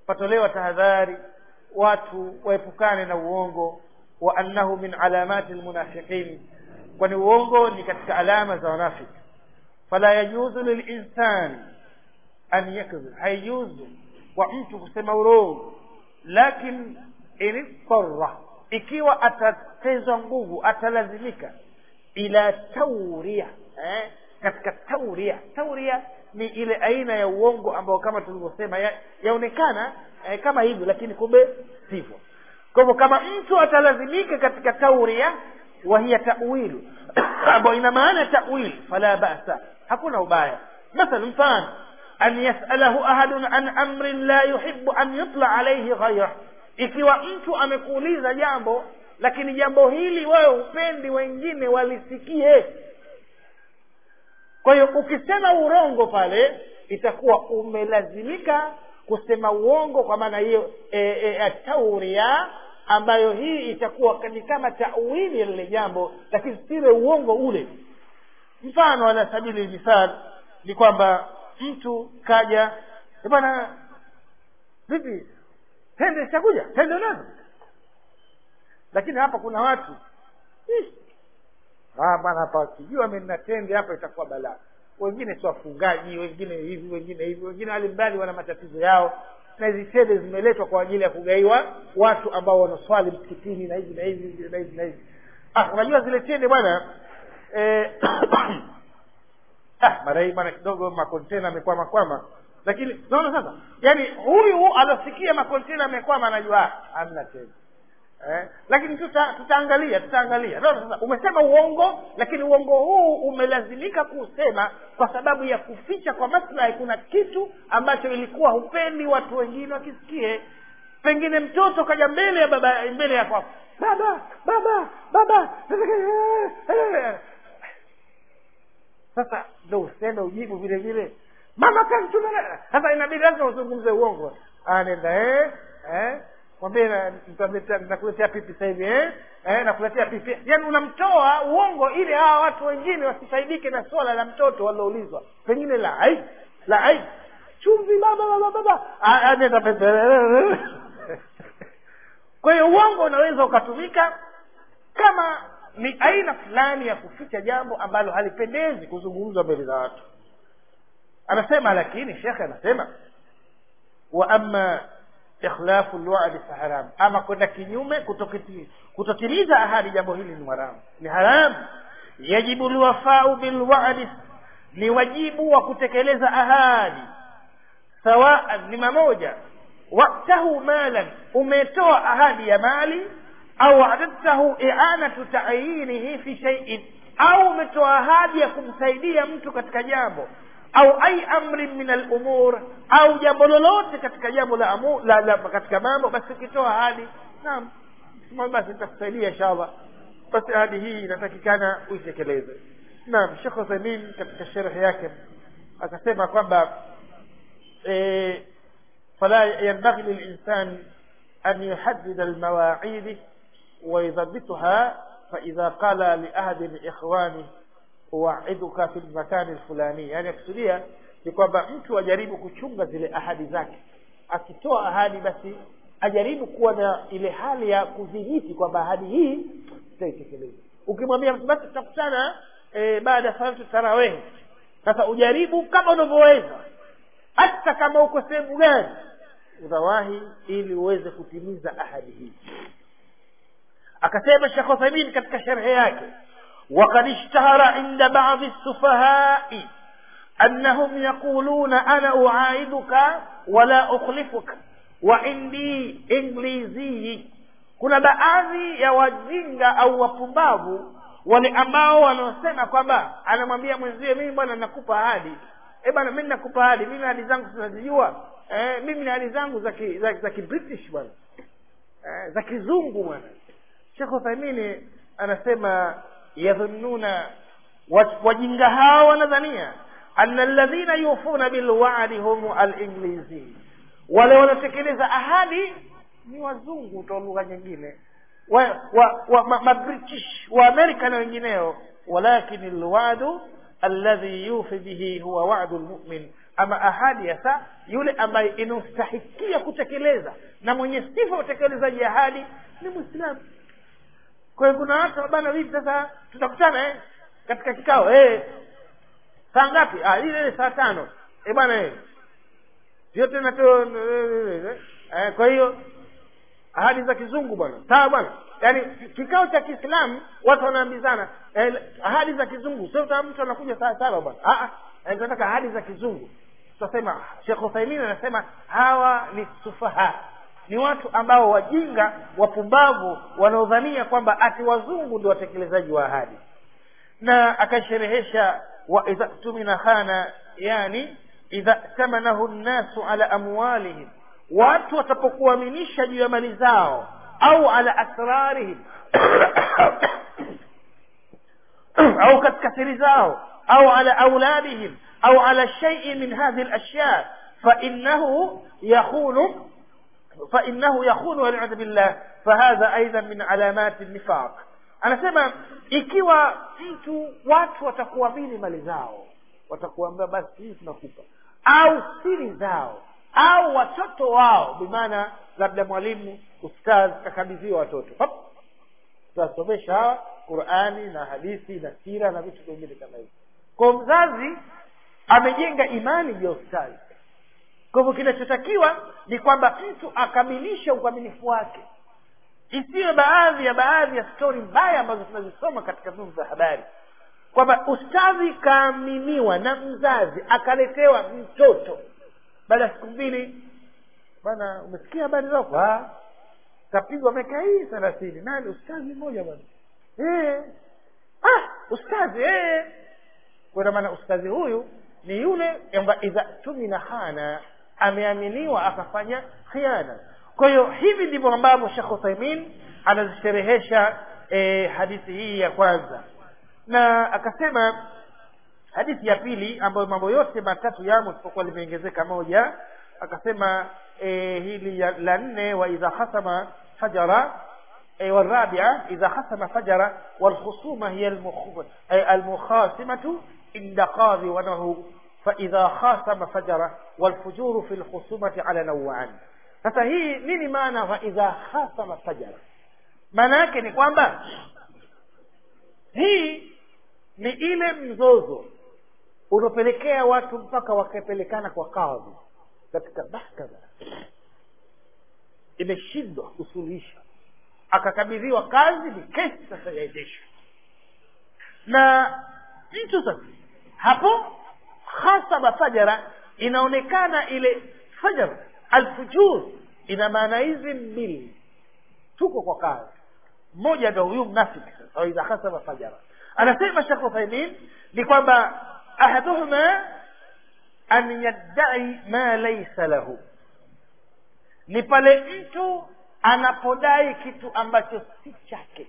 patolewa tahadhari watu waepukane na uongo wa annahu min alamati lmunafiqin kwani uongo ni katika alama za wanafiki fala yajuzu lilinsani an yakdhib haijuzu kwa mtu kusema urongo lakin inidtarra ikiwa atatezwa nguvu atalazimika ila tauria eh? katika tauria tauria ni ile aina ya uongo ambao kama tulivyosema ya- yaonekana eh, kama hivyo lakini kumbe sivyo kwa hivyo kama mtu atalazimika katika tauria wahiya tawilu ambayo ina maana tawil fala basa hakuna ubaya mathala mfano an yasalahu ahadun an amrin la yuhibu an yutla alaihi ghayrah ikiwa mtu amekuuliza jambo lakini jambo hili wewe upendi wengine walisikie kwa hiyo ukisema urongo pale itakuwa umelazimika kusema uongo kwa maana hiyo e, e, tauria ambayo hii itakuwa ni kama tawili ya lile jambo lakini sile uongo ule mfano ala sabili mithal ni kwamba mtu kaja "Eh bwana vipi tende zitakuja tende unazo lakini hapa kuna watu "Ih, ah bwana hapa kijua mimi nina tende hapa itakuwa balaa wengine si wafungaji wengine hivi wengine hivi wengine halimbali wana matatizo yao na hizi tende zimeletwa kwa ajili ya kugaiwa watu ambao wanaswali msikitini na hivi na hivi na hivi na hivi ah unajua zile tende bwana eh, ah mara hii bwana kidogo makontena amekwama kwama lakini naona sasa yani huyu alosikia makontena amekwama anajua ah, hamna tende eh? lakini tuta, tutaangalia tutaangalia no, sasa umesema uongo lakini uongo huu umelazimika kuusema kwa sababu ya kuficha kwa maslahi kuna kitu ambacho ilikuwa hupendi watu wengine wakisikie pengine mtoto kaja mbele ya baba mbele ya kwako baba baba baba sasa ndo useme ujibu vile vile mama kanituma sasa inabidi lazima uzungumze uongo anenda eh eh mwambie na- nitamletea- nakuletea pipi sasa hivi eh eh nakuletea pipi yaani unamtoa uongo ili hawa watu wengine wasifaidike na swala la mtoto waloulizwa pengine la ai la ai chumvi baba baba baba Ah, ah, nenda pepe kwa hiyo uongo unaweza ukatumika kama ni aina fulani ya kuficha jambo ambalo halipendezi kuzungumzwa mbele za watu anasema lakini shekhe anasema wa ama ikhlafu lwadi fa haram ama kwenda kinyume kutokiti- kutotimiza ahadi jambo hili ni haramu ni haramu yajibu lwafau bilwadi ni wajibu wa kutekeleza ahadi sawaan ni mamoja waktahu malan umetoa ahadi ya mali au adadtahu i'anatu ta'yinihi fi shay'in au umetoa ahadi ya kumsaidia mtu katika jambo au ai amrin min al-umur au jambo lolote katika jambo la, amu, la, la katika mambo basi ukitoa ahadi naam sema basi nitakusaidia inshallah basi ahadi hii inatakikana uitekeleze naam Sheikh Uthaymeen katika sharhi yake akasema kwamba إيه، فلا ينبغي للإنسان أن يحدد المواعيد ويضبطها فإذا قال لأحد من إخوانه أوعدك في المكان الفلاني يعني يقصديها ni kwamba mtu ajaribu kuchunga zile ahadi zake akitoa ahadi basi ajaribu kuwa na ile hali ya kudhibiti kwamba ahadi hii tutaitekeleza ukimwambia mtu basi tutakutana e, baada ya salatu tarawehi sasa ujaribu kama unavyoweza hata kama uko sehemu gani unawahi ili uweze kutimiza ahadi hii akasema Sheikh Uthaymeen katika sharhi yake وقد اشتهر عند بعض السفهاء أنهم يقولون أنا أعايدك ولا أخلفك وعندي إنجليزي kuna baadhi ya wajinga au wapumbavu wale ambao wanaosema kwamba anamwambia mwenzie mimi bwana nakupa ahadi eh bwana mimi nakupa ahadi mimi ahadi zangu tunazijua eh mimi na ahadi zangu za ki, za, za kibritish bwana eh, za kizungu bwana Sheikh Uthaymeen anasema yadhunnuna wa- wajinga hao wanadhania anna alladhina yufuna bilwa'di hum al-inglizi wale wanatekeleza ahadi ni wazungu kwa lugha nyingine wa, wa, wa ma, ma British wa Amerika na wengineo walakin alwa'du alladhi yufi bihi huwa wa'du almu'min ama ahadi hasa yule ambaye inastahikia kutekeleza na mwenye sifa ya utekelezaji ahadi ni mwislamu kwa hiyo kuna watu bana vipi sasa tutakutana eh katika kikao eh saa ngapi ah ile ile saa tano eh bwana eh vyote natoa eh, kwa hiyo ahadi za kizungu bwana sawa bwana yaani kikao cha kiislamu watu wanaambizana eh, ahadi za kizungu sio kama mtu anakuja saa saba bwana ah ah tunataka ahadi za kizungu tutasema Sheikh Uthaymeen anasema hawa ni sufaha ni watu ambao wajinga wapumbavu wanaodhania kwamba ati wazungu ndio watekelezaji wa ahadi na akasherehesha wa idha tumina khana yani idha tamanahu nnasu ala amwalihim watu watapokuaminisha juu ya mali zao au ala asrarihim au katika siri zao au ala auladihim au ala shay'in min hadhihi al-ashya فإنه يخون فإنه يخون والعياذ بالله فهذا أيضا من علامات النفاق anasema ikiwa mtu watu watakuamini mali zao watakuambia basi hii tunakupa au siri zao au watoto wao bimaana labda mwalimu ustadh kakabidhiwa watoto tutasomesha hawa qurani na hadithi na sira na vitu vingine kama hivyo kwa mzazi amejenga imani juu ya ustadhi kwa hivyo kinachotakiwa ni kwamba mtu akamilishe ukamilifu wake isiyo baadhi ya baadhi ya stori mbaya ambazo tunazisoma katika vyombo vya habari kwamba ustadhi kaaminiwa na mzazi akaletewa mtoto baada ya siku mbili bana umesikia habari zako kapigwa miaka hii thelathini nani ustadhi mmoja bwana eh ah ustadhi eh kwa maana ustadhi huyu ni yule kwamba idha tumina hana ameaminiwa akafanya khiana kwa hiyo hivi ndivyo ambavyo Sheikh Uthaymeen anazisherehesha e, hadithi hii ya kwanza na akasema hadithi ya pili ambayo mambo yote matatu yamo isipokuwa limeongezeka moja akasema e, hili ya, la nne wa idha khasama fajara e, والرابعة إذا خصم فجر والخصومة هي المخ... المخاصمة عند قاضي ونه فإذا خاصم فجر والفجور في الخصومة على نوعان sasa hii nini maana wa idha khasama fajara maana yake ni kwamba hii ni ile mzozo unaopelekea watu mpaka wakapelekana kwa kadhi katika mahkama imeshindwa kusuluhisha akakabidhiwa kazi ni kesi sasa yaendeshwa na mtu sasa hapo khasaba fajara inaonekana ile fajar alfujur ina maana hizi mbili tuko kwa kazi mmoja ndo huyu mnafiki sasa idha khasaba fajara anasema Sheikh Uthaymeen ni kwamba ahaduhuma an yaddai ma laysa lahu ni pale mtu anapodai kitu ambacho si chake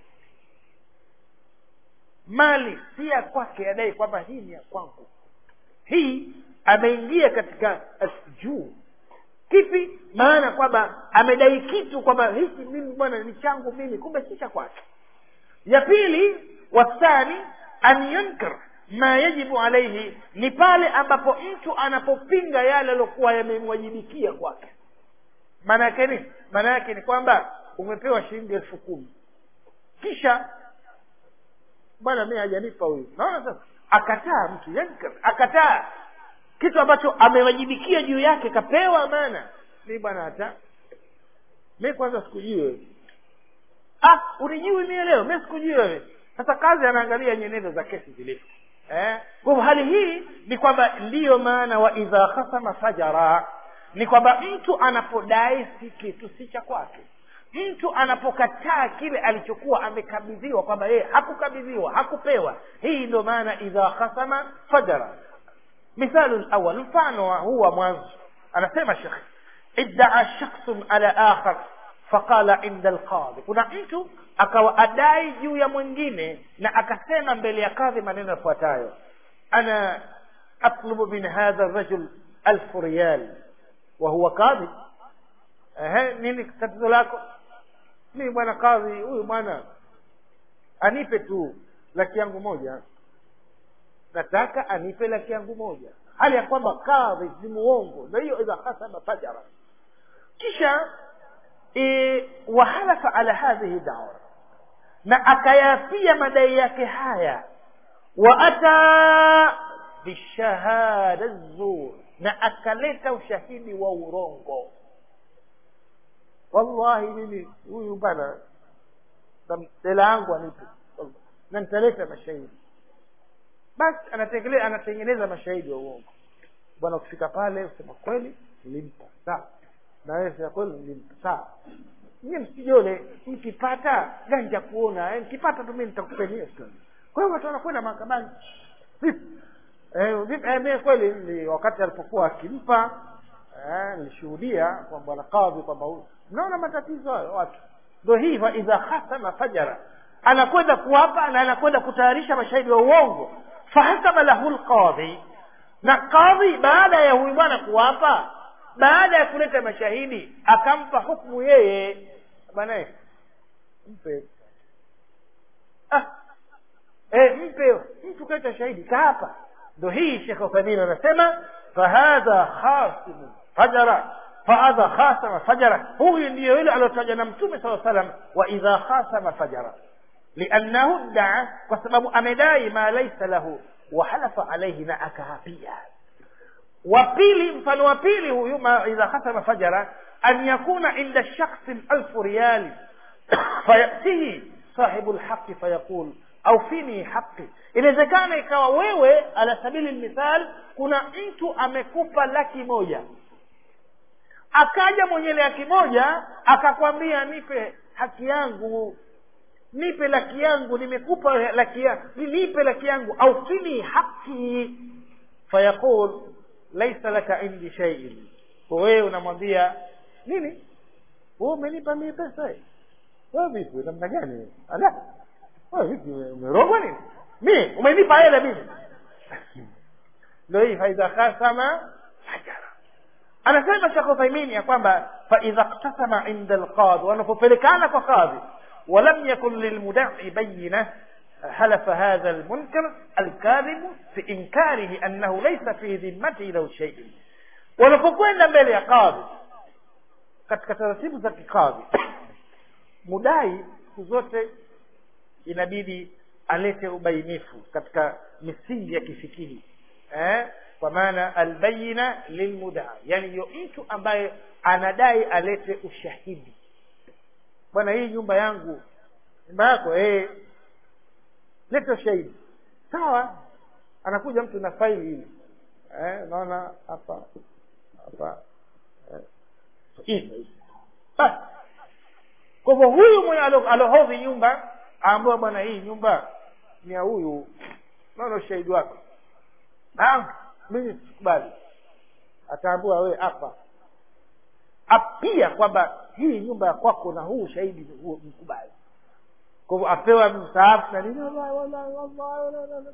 mali si ya kwake adai kwamba hii ni ya kwangu hii ameingia katika juu kipi maana kwamba amedai kitu kwamba hiki mimi bwana ni changu mimi kumbe si cha kwake ya pili wathani an yunkir ma yajibu alaihi ni pale ambapo mtu anapopinga yale aliokuwa yamemwajibikia kwake maana yake ni maana yake ni kwamba umepewa shilingi elfu kumi kisha bwana mi hajanipa huyu naona sasa akataa mtu yankir akataa kitu ambacho amewajibikia juu yake kapewa amana mi bwana hata mi kwanza sikujui wewe ah unijui mie leo mi sikujui wewe sasa kazi anaangalia nyenendo za kesi zilivyo eh? kwa hivyo hali hii ni kwamba ndiyo maana wa idha khasama fajara ni kwamba mtu anapodai si kitu si cha kwake mtu anapokataa kile alichokuwa amekabidhiwa kwamba yeye hakukabidhiwa hakupewa hii ndio maana idha khasama fajara مثال الأول mfano huu wa mwanzo anasema shekh iddaa shakhsun ala akhar faqala inda alqadhi kuna mtu akawa adai juu ya mwingine na akasema mbele ya kadhi maneno yafuatayo ana atlubu min hadha rajul alfu riyal wa huwa kadhi ehe nini tatizo lako mimi bwana kadhi huyu bwana anipe tu laki yangu moja nataka anipe laki yangu moja hali ya kwamba kadhi ni muongo na hiyo idha hasama fajara kisha e, wahalafa ala hadhihi dawa na akayapia madai yake haya wa ata bishahada zur na akaleta ushahidi wa urongo wallahi mimi huyu bana hela yangu anipe na nitaleta mashahidi basi anatengeneza anatengeneza mashahidi wa uongo bwana ukifika pale usema kweli nilimpa sawa na wewe sema kweli nilimpa sawa nyie msijole mkipata ganja kuona eh, mkipata tu mimi nitakupenia kwa hiyo watu wanakwenda mahakamani vipi eh, vipi eh, mimi kweli ni wakati alipokuwa akimpa eh, nilishuhudia kwa bwana kadhi kwamba mnaona matatizo hayo watu ndio hivyo idha khasama fajara anakwenda kuwapa na anakwenda kutayarisha mashahidi wa uongo fahasaba lahu lqadhi na kadhi baada ya huyu bwana kuwapa baada ya kuleta mashahidi akampa hukmu yeye bana mpe ah eh mpe mtu kaita shahidi kaapa ndo hii shekh uthamin anasema fahadha khasimu fajara fahadha khasama fajara huyu ndiyo yule aliotaja na mtume saa salam wa idha khasama fajara liannahu daa kwa sababu amedai ma laisa lahu wahalafa alaihi na akaapia wa pili mfano wa pili huyu ma idha khasama fajara an yakuna inda shakhsin alfu riyali fayatihi sahibu lhaqi fayaqul aufini haqi inawezekana ikawa wewe ala sabili lmithal kuna mtu amekupa laki moja akaja mwenye laki moja akakwambia nipe haki yangu nipe laki yangu nimekupa laki yangu nipe laki yangu aufini haqi fayaqul laisa laka indi shaiin kwa wewe unamwambia nini wewe umenipa mie pesa hii wewe vipi namna gani ala wewe vipi umerogwa nini mi umenipa hela mimi ndio hii faidha khasama fajara anasema shekh uthaimini ya kwamba faidha ktasama inda alqadhi wanapopelekana kwa qadhi ولم يكن للمدعي بينه حلف هذا المنكر الكاذب في إنكاره أنه ليس في ذمته له شيء wanapokwenda mbele ya kadhi katika taratibu za kikadhi mudai siku zote inabidi alete ubainifu katika misingi ya kifikihi eh? kwa maana albayina lilmudaa yani yo mtu ambaye anadai alete ushahidi bwana hii nyumba yangu nyumba yako eh leta ushahidi sawa anakuja mtu na faili hili eh naona hapa hapa eh, hivi basi kwa hivyo huyu mwenye alohodhi nyumba aambiwa bwana hii nyumba ni ya huyu naona ushahidi wako mimi sikubali ataambiwa wewe hapa apia kwamba hii nyumba ya kwako na huu ushahidi mkubali kwa hivyo apewa mstaafu na nini wallahi wallahi wallahi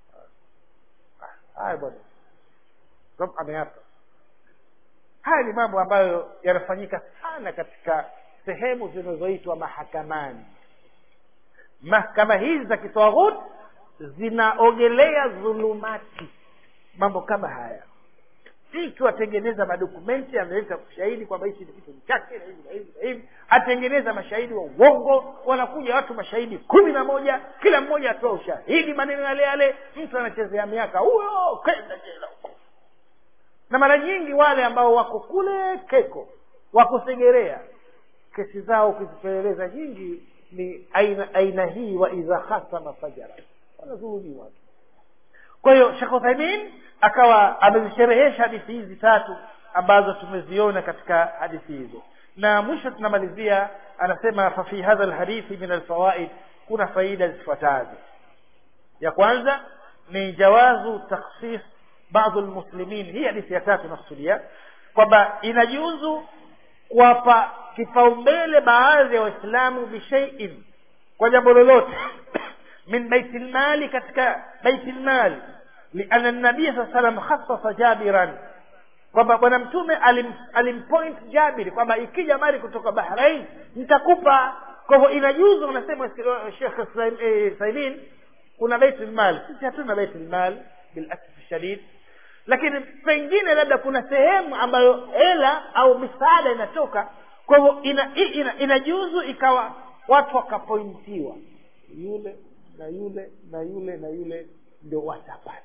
haya bwana sababu ameapa haya ni mambo ambayo yanafanyika sana katika sehemu zinazoitwa mahakamani mahakama hizi za kitwaghut zinaogelea dhulumati mambo kama haya mtu atengeneza madokumenti analeta ushahidi kwamba hichi ni kitu chake na hivi na hivi na hivi atengeneza mashahidi wa uongo wanakuja watu mashahidi kumi na moja kila mmoja atoa ushahidi maneno yale yale mtu anachezea miaka huyo kwenda jela huko na mara nyingi wale ambao wako kule keko wako segerea kesi zao ukizipeleleza nyingi ni aina aina hii wa idha khasama fajara wanadhulumiwa kwa hiyo shekh uthaimin akawa amezisherehesha hadithi hizi tatu ambazo tumeziona katika hadithi hizo na mwisho tunamalizia anasema fafi hadha lhadithi min alfawaid kuna faida zifuatazo ya kwanza ni jawazu takhsis baadhi lmuslimin hii hadithi ya tatu nafsulia kwamba inajuzu kuwapa kipaumbele baadhi ya waislamu bishaiin kwa jambo lolote min baiti lmali katika baiti lmali liana nabii saa salam khasasa jabiran kwamba bwana mtume alim, alimpoint jabiri kwamba ikija mali kutoka bahrain nitakupa kwa hivyo inajuzu unasema shekh saimin kuna baitul mal sisi hatuna baitul mal bilasfi shadid lakini pengine labda kuna sehemu ambayo hela au misaada inatoka kwa hivyo ina, ina, inajuzu ikawa watu wakapointiwa yule na yule na yule na yule ndio watapata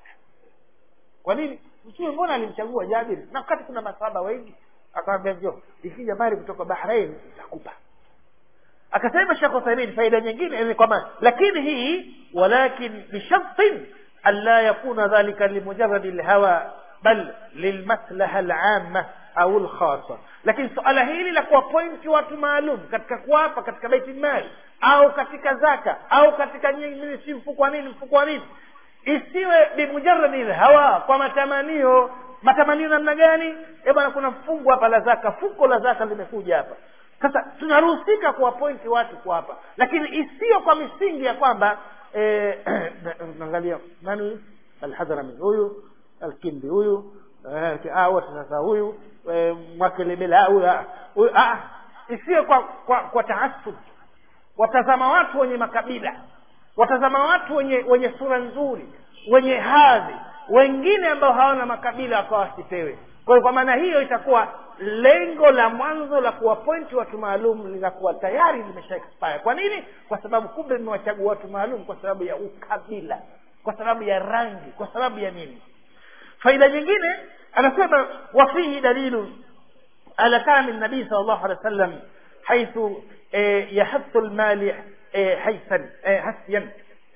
kwa nini mtume mbona alimchagua jabiri na wakati kuna masahaba wengi akamwambia njo ikija mali kutoka bahrain takupa akasema shekh uthaimin faida nyingine ni kwamba lakini hii walakin bishartin anla yakuna dhalika limujaradi lhawa bal lilmaslaha alama au lkhasa lakini suala hili la kuwapointi watu maalum katika kuwapa katika baiti mali au katika zaka au katika nyingine si mfuko wa nini mfuko wa nini isiwe bimujaradi lhawa kwa matamanio matamanio namna gani e bwana kuna mfungo hapa la zaka fuko la zaka limekuja hapa sasa tunaruhusika kuwapointi watu kwa hapa lakini isiyo kwa misingi ya kwamba eh, naangalia nani huyu alhadhrami huyu alkindi huyu eh, ah, wote sasa huyu eh, mwakelebela huyu ah, huyu ah, isiyo kwa kwa, kwa taasub watazama watu wenye makabila watazama watu wenye wenye sura nzuri wenye hadhi wengine ambao hawana makabila wakawa wasipewe kwa hiyo kwa maana hiyo itakuwa lengo la mwanzo la kuwapointi watu maalum linakuwa tayari limesha expire kwa nini kwa sababu kumbe mmewachagua watu maalum kwa sababu ya ukabila kwa sababu ya rangi kwa sababu ya nini faida nyingine anasema wafihi dalilu ala kami nabii sal llahu alehi wa sallam haithu eh, yahathu lmali eh, haithan eh, hasyan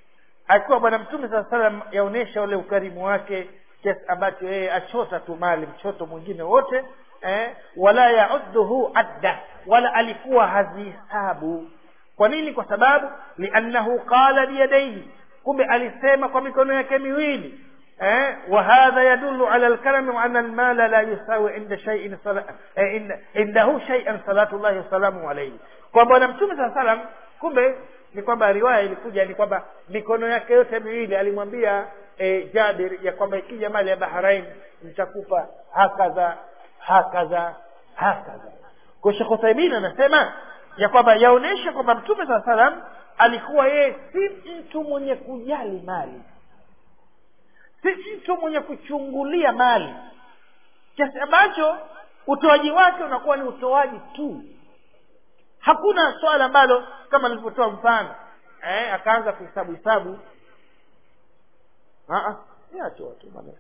akiwa bwana mtume saa salam yaonyesha ule ukarimu wake kiasi ambacho yeye achota tu mali mchoto mwingine wote eh, wala yaudduhu adda wala alikuwa hazihesabu kwa nini kwa sababu liannahu qala biyadaihi kumbe alisema kwa mikono yake miwili eh, وهذا يدل على الكرم وأن المال لا يساوي عند شيء صلا... eh, عنده شيئا صلاة الله وسلامه عليه kwa bwana mtume saa salam kumbe ni kwamba riwaya ilikuja ni kwamba mikono yake yote miwili alimwambia e, jabir ya kwamba ikija mali ya bahrain nitakupa hakadha hakadha hakadha kwa shekh uthaimin anasema ya kwamba yaonyesha kwamba mtume saa salam alikuwa yeye si mtu mwenye kujali mali si mtu mwenye kuchungulia mali kiasi ambacho utoaji wake unakuwa ni utoaji tu hakuna swala ambalo kama nilivyotoa mfano eh, akaanza kuhesabu hesabu yachoa tu maneno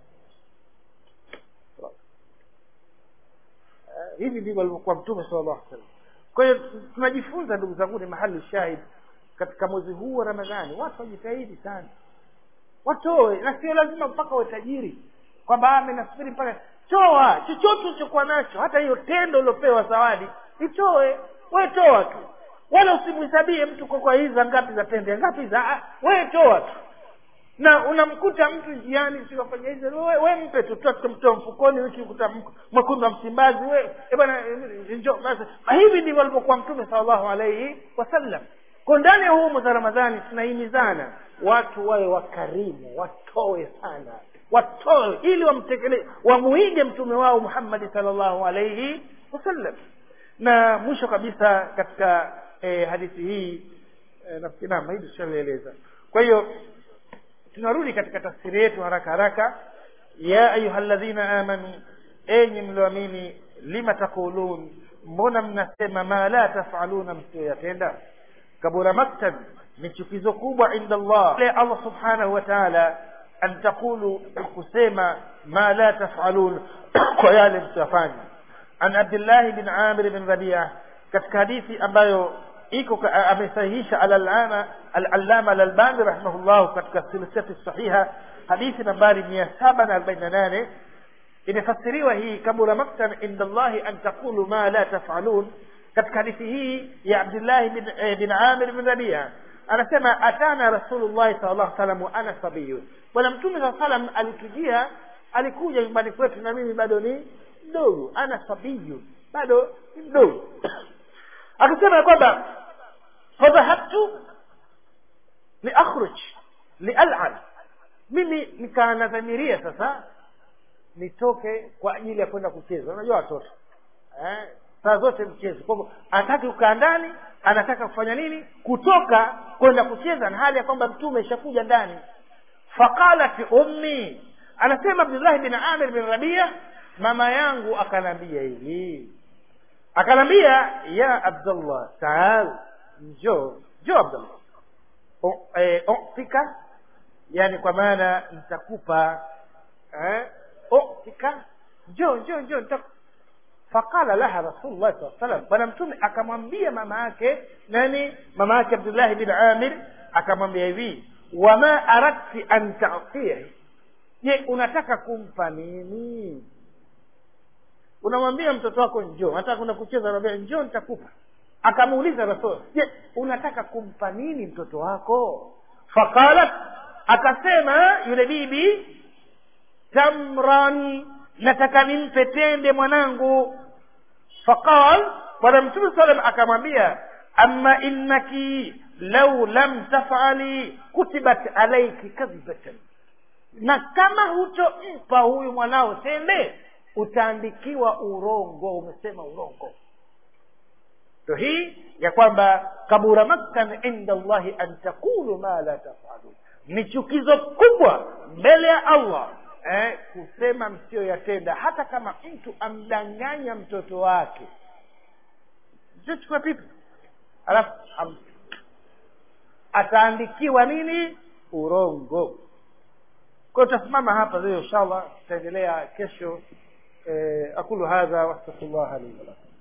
eh, hivi ndivyo alivyokuwa mtume sala llahu salam kwa hiyo tunajifunza ndugu zangu ni mahali shahid katika mwezi huu wa ramadhani watu wajitahidi sana watoe na sio lazima mpaka uwe tajiri kwamba ame nasubiri mpaka toa chochote ulichokuwa nacho hata hiyo tendo uliopewa zawadi itoe we toa tu wala usimhesabie mtu kwa kwa hizi ngapi za tende ngapi za we toa tu na unamkuta mtu njiani sikafanya hizi we, we mpe tu tutamtoa mfukoni ukikuta mwekundu wa msimbazi we e bwana njo basi hivi ndivyo alivyokuwa mtume sallallahu alaihi wasallam kwa ndani ya huu mwezi wa ramadhani tunahimizana watu wawe wakarimu watoe sana watoe ili wamtekele wamuige mtume wao muhammadi salllahu alaihi wasallam na mwisho kabisa katika eh, hadithi hii eh, nafikiri naam hili tushalieleza kwa hiyo tunarudi katika tafsiri yetu haraka haraka ya ayuha ladhina amanu enyi mlioamini lima taqulun mbona mnasema ma la tafaluna msiyoyatenda kabura maktab ni chukizo kubwa inda allah le allah subhanahu wa taala an taqulu kusema ma la tafalun kwa yale msiyafanya an abdillahi bin amir bin rabia katika hadithi ambayo iko amesahihisha alalama alalama alalbani rahimahullah katika silsilati sahiha hadithi nambari mia saba na arobaini na nane imefasiriwa hii kabura maktan inda allahi an taqulu ma la tafalun katika hadithi hii ya abdillahi bin, eh, bin amir bin rabia anasema atana rasulullahi sal llahu salam wa ana sabiyun bwana mtume saa salam alitujia alikuja nyumbani kwetu na mimi bado ni mdogo ana sabiyun bado ni mdogo akasema kwamba fadhahabtu liakhruj lialan mimi nikaanadhamiria sasa nitoke kwa ajili ya kwenda kucheza unajua watoto eh? saa zote mchezo kwa hivyo anataki kukaa ndani anataka kufanya nini kutoka kwenda kucheza na hali ya kwamba mtume ishakuja ndani faqalat ummi anasema abdullahi bin amir bin rabia mama yangu akanambia hivi akanambia ya abdullah taal njoo njoo abdullah O- eh, utika yani kwa maana nitakupa eh, utika njoo njoo njoo nitaku- faqala laha rasulullah saa salam bwana mtume akamwambia mama yake nani mama yake abdullahi bin amir akamwambia hivi wama aradti an tatihi je unataka kumpa nini unamwambia mtoto wako njoo unataka kwenda kucheza anambia njoo nitakupa akamuuliza rasul je unataka kumpa nini mtoto wako faqalat akasema yule bibi tamran nataka nimpe tende mwanangu faqal bwana mtume salam akamwambia ama innaki lau lam tafali kutibat alaiki kadhibatan na kama hutompa huyu mwanao tende utaandikiwa urongo umesema urongo ndo hii ya kwamba kabura maktan inda llahi an taqulu ma la tafalun ni chukizo kubwa mbele ya allah eh, kusema msiyoyatenda hata kama mtu amdanganya mtoto wake chukua pipi alafu am, ataandikiwa nini urongo kwa hiyo tutasimama hapa leo inshallah tutaendelea kesho eh, aqulu hadha wastaghfirullah li wa lakum